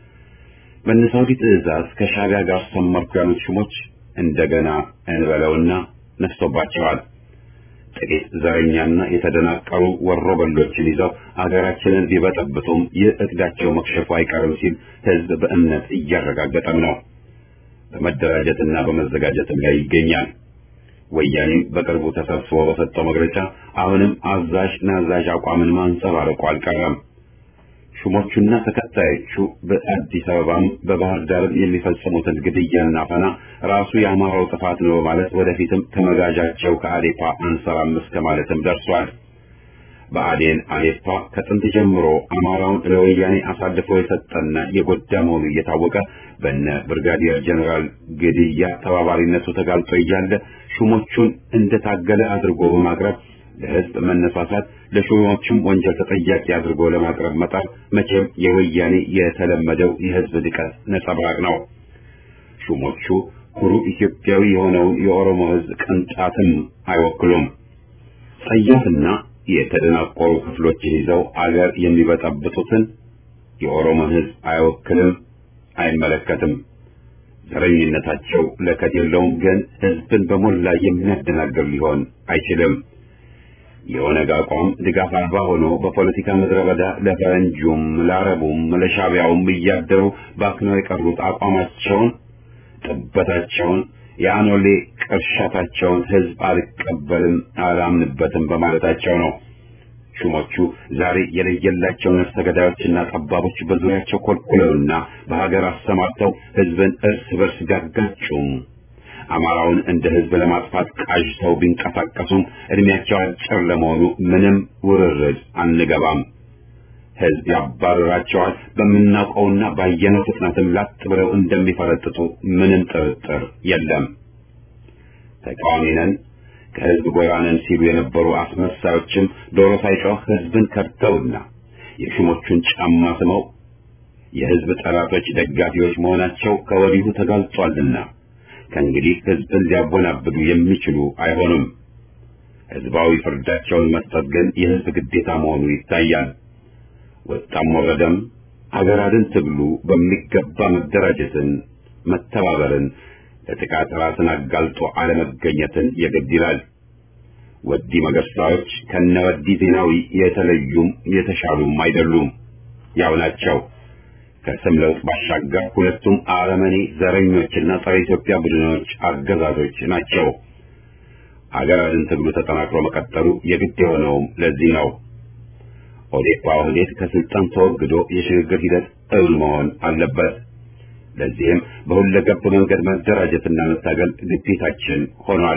በነሳውዲ ትዕዛዝ ከሻቢያ ጋር ሰመርኩ ያሉት ሹሞች እንደገና እንበለውና ነፍሶባቸዋል። ጥቂት ዘረኛና የተደናቀሩ ወሮበሎችን ይዘው አገራችንን ቢበጠብጡም ይህ እቅዳቸው መክሸፉ አይቀርም ሲል ህዝብ በእምነት እያረጋገጠም ነው። በመደራጀትና በመዘጋጀትም ላይ ይገኛል። ወያኔም በቅርቡ ተሰብስቦ በሰጠው መግለጫ አሁንም አዛዥ ናዛዥ አቋምን ማንጸባረቁ አልቀረም። ሹሞቹና ተከታዮቹ በአዲስ አበባም በባህር ዳርም የሚፈጽሙትን ግድያና አፈና ራሱ የአማራው ጥፋት ነው በማለት ወደፊትም ከመጋዣቸው ከአዴፓ አንሰራም እስከ ማለትም ደርሷል። በአዴን አዴፓ ከጥንት ጀምሮ አማራውን ለወያኔ አሳልፎ የሰጠና የጎዳ መሆኑ እየታወቀ በነ ብርጋዲየር ጀኔራል ግድያ ተባባሪነቱ ተጋልጦ እያለ ሹሞቹን እንደታገለ አድርጎ በማቅረብ ለህዝብ መነሳሳት ለሹሞቹም ወንጀል ተጠያቂ አድርጎ ለማቅረብ መጣር መቼም የወያኔ የተለመደው የህዝብ ንቀት ነጸብራቅ ነው። ሹሞቹ ኩሩ ኢትዮጵያዊ የሆነውን የኦሮሞ ህዝብ ቅንጣትም አይወክሉም። ጸያፍና የተደናቆሩ ክፍሎችን ይዘው አገር የሚበጠብጡትን የኦሮሞ ህዝብ አይወክልም፣ አይመለከትም። ዘረኝነታቸው ለከት የለውም፣ ግን ህዝብን በሞላ የሚያደናግር ሊሆን አይችልም። የኦነግ አቋም ድጋፍ አልባ ሆኖ በፖለቲካ ምድረ በዳ ለፈረንጁም ለአረቡም ለሻቢያውም እያደሩ ባክነው የቀሩት አቋማቸውን፣ ጥበታቸውን፣ የአኖሌ ቅርሻታቸውን ህዝብ አልቀበልም አላምንበትም በማለታቸው ነው። ሹሞቹ ዛሬ የለየላቸው ነፍሰ ገዳዮችና ጠባቦች በዙሪያቸው ኮልኩለውና በሀገር አሰማርተው ህዝብን እርስ በርስ ቢያጋጩም አማራውን እንደ ህዝብ ለማጥፋት ቃዥተው ቢንቀሳቀሱም እድሜያቸው አጭር ለመሆኑ ምንም ውርርድ አንገባም። ህዝብ ያባረራቸዋል። በምናውቀውና ባየነው ፍጥነትም ላጥ ብለው እንደሚፈረጥጡ ምንም ጥርጥር የለም። ተቃዋሚ ነን ከህዝብ ጎራ ነን ሲሉ የነበሩ አስመሳዮችም ዶሮ ሳይጮህ ህዝብን ከድተውና የሹሞቹን ጫማ ስመው የህዝብ ጠላቶች ደጋፊዎች መሆናቸው ከወዲሁ ተጋልጧልና ከእንግዲህ ህዝብን ሊያወናብዱ የሚችሉ አይሆኑም። ህዝባዊ ፍርዳቸውን መስጠት ግን የህዝብ ግዴታ መሆኑ ይታያል። ወጣም ወረደም አገር አድን ትግሉ በሚገባ መደራጀትን፣ መተባበርን፣ ለጥቃት ራስን አጋልጦ አለመገኘትን የግድ ይላል። ወዲ መገርሳዎች ከነ ወዲ ዜናዊ የተለዩም የተሻሉም አይደሉም፣ ያው ናቸው። ከስም ለውጥ ባሻገር ሁለቱም አረመኔ ዘረኞችና ጸረ ኢትዮጵያ ቡድኖች አገዛዞች ናቸው። አገር አድን ትግሉ ተጠናክሮ መቀጠሉ የግድ የሆነውም ለዚህ ነው። ኦዴፓ ኦህዴድ ከስልጣን ተወግዶ የሽግግር ሂደት እውን መሆን አለበት። ለዚህም በሁለገብ መንገድ መደራጀትና መታገል ግዴታችን ሆኗል።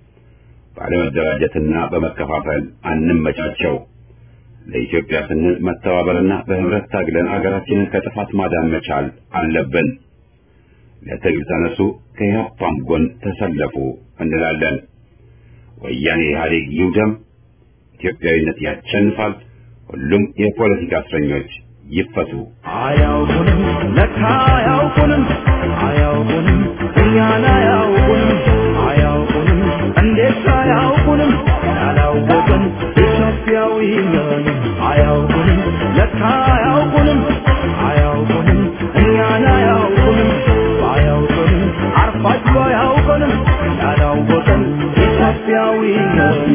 ባለመደራጀትና በመከፋፈል አንመቻቸው። ለኢትዮጵያ ስንል መተባበርና በህብረት ታግለን አገራችንን ከጥፋት ማዳን መቻል አለብን። ለትግል ተነሱ፣ ከኢህአፓም ጎን ተሰለፉ እንላለን። ወያኔ ኢህአዴግ ይውደም፣ ኢትዮጵያዊነት ያሸንፋል። ሁሉም የፖለቲካ እስረኞች ይፈቱ። አያውቁንም ለካ አያውቁንም አያውቁንም እኛን አያውቁንም አያውቁንም እንዴት አያውቁንም ያላወቅን ኢትዮጵያዊ ነን አያውቁንም ለካ አያውቁንም አያውቁንም እኛን አያውቁንም አያውቁንም አርፋጅ አያውቁንም ያላወቅን ኢትዮጵያዊ ነን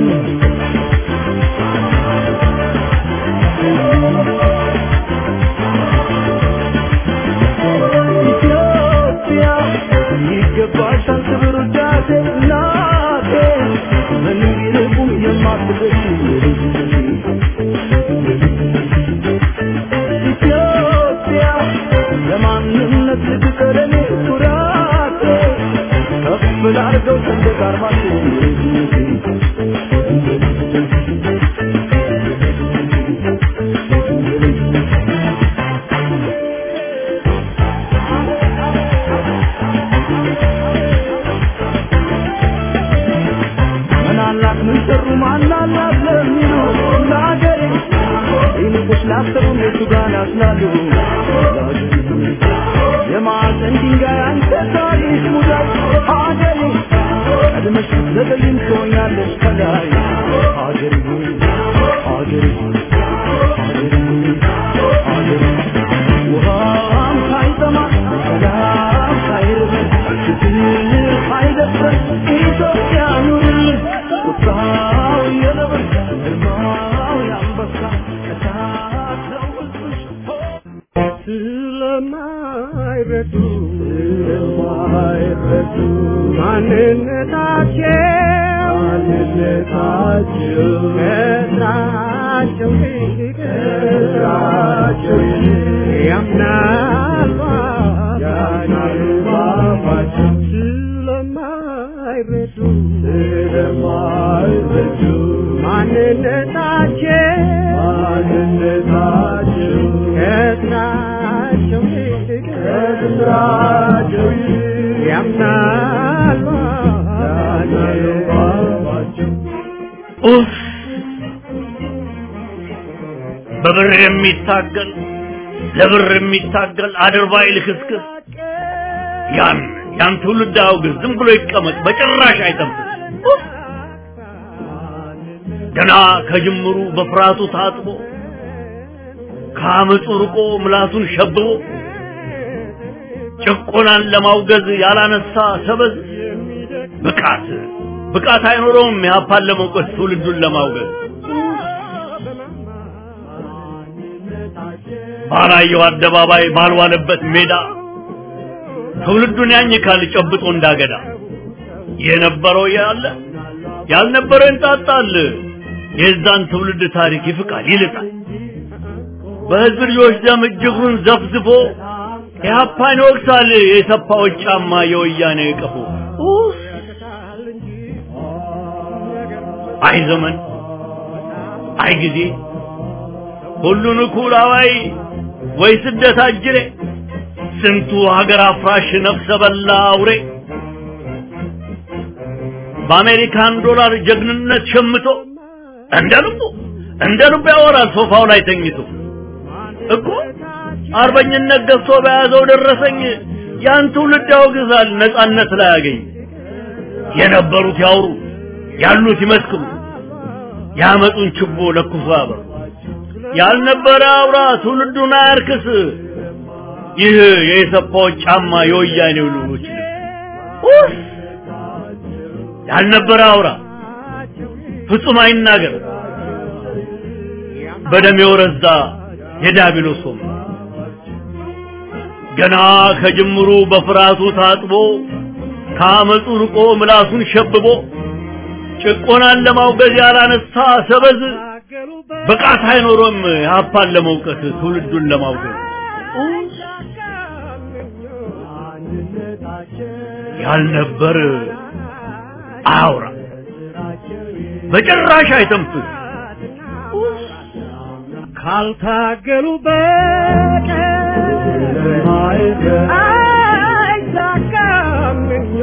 ኢትዮጵያ የማንነት ልትቀረኔ ኩራቴ ከፍ ላርገው ሰንደቅ ዓርማችን ምናላት ምን ሰሩ ማናላት ለሚሉ ለአገሬ ይልቁስ ላሰሩ እነሱ ጋር ያስላሉ የማዕዘን ድንጋይ አንተ ታሪክ ሙዳይ አገሬ ቀድመሽ ዘገይም ትሆኛለሽ ከላይ አገሬ ሆይ አገሬ ሆይ አገሬ ሆይ አገሬ ውሃም ሳይጠማ ሰላም ሳይርበን ችግር ሳይደፍረን ኢትዮጵያ ኑርልን ቁጣው የነብር ግርማው የአንበሳ እሳት ነው ሕዝብሽ ስለማይረዱ ስለማይረዱ ማንነታቸው ማንነታቸው ከስራቸው ይልቅ ከስራቸው ይልቅ ያምናሉ ያምናሉ ባባቸው ስለማይረዱ ስለማይረዱ ማንነታቸው ማንነታቸው ከስራቸው ይልቅ ከስራቸው ይልቅ ያምናሉ ያምናሉ ባባቸው ኡፍ! በብር የሚታገል ለብር የሚታገል አድርባይ ልክስክስ ያን ያን ትውልድ አውግዝ፣ ዝም ብሎ ይቀመጥ፣ በጭራሽ አይጠብቅ። ገና ከጅምሩ በፍርሃቱ ታጥቦ ከአመፁ ርቆ ምላሱን ሸብቦ ጭቆናን ለማውገዝ ያላነሳ ሰበዝ ብቃት ብቃት አይኖረውም ኢህአፓን ለመውቀስ ትውልዱን ለማውገዝ ባላየው አደባባይ ባልዋለበት ሜዳ ትውልዱን ያኝካል ጨብጦ እንዳገዳ የነበረው ያለ ያልነበረው ይንጣጣል የዛን ትውልድ ታሪክ ይፍቃል ይልጣል በህዝብ ልጆች ደም እጅጉን ዘፍዝፎ ኢህአፓን ይወቅሳል የሰፋዎች ጫማ የወያኔ ቀፎ ኡፍ! አይ ዘመን አይ ጊዜ ሁሉን እኩል አዋይ ወይ ስደት አጅሬ ስንቱ ሀገር አፍራሽ ነፍሰ በላ አውሬ በአሜሪካን ዶላር ጀግንነት ሸምቶ እንደ ልቡ እንደ ልቡ ያወራል ሶፋው ላይ ተኝቶ እኮ አርበኝነት ገዝቶ በያዘው ደረሰኝ ያን ትውልድ ያወግዛል ነጻነት ላይ ያገኝ የነበሩት ያውሩ ያሉት ይመስክሩ ያመጡን ችቦ ለኩሶ ያበሩ ያልነበረ አውራ ትውልዱን አያርክስ ይህ የኢሰፓዎች ጫማ የወያኔው ልጆች ኡፍ! ያልነበረ አውራ ፍጹም አይናገር በደም የወረዛ የዳቢሎስ ወም ገና ከጅምሩ በፍርሃቱ ታጥቦ ከአመፁ ርቆ ምላሱን ሸብቦ ጭቆናን ለማውገዝ ያላነሳ ሰበዝ ብቃት አይኖሮም የሀፓን ለመውቀስ ትውልዱን ለማውገዝ ያልነበር አያውራ በጭራሽ አይተንፍስ ካልታገሉ በቀር አይሳካም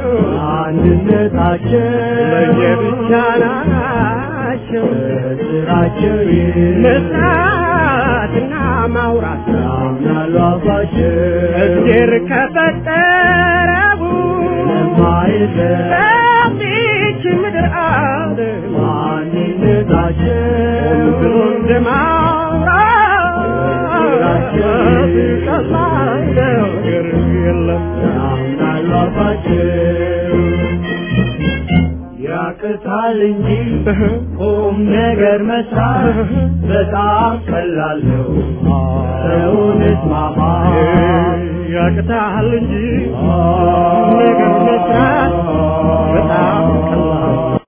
አንድነታቸው ለየብቻ ናቸው ስራቸው መስራትና ማውራት ያምናሉ አባቸው እግዜር ከፈጠረው ሰፊች ምድር አለ ማንነታቸው ብሎ እንደማውራት ቀላል ነገር የለም ያምናሉ አባቸው ያቅታል እንጂ ቁም ነገር መስራት በጣም ቀላል ነው። ሰውን እስማማ ያቅታል እንጂ ቁም ነገር መስራት በጣም ቀላል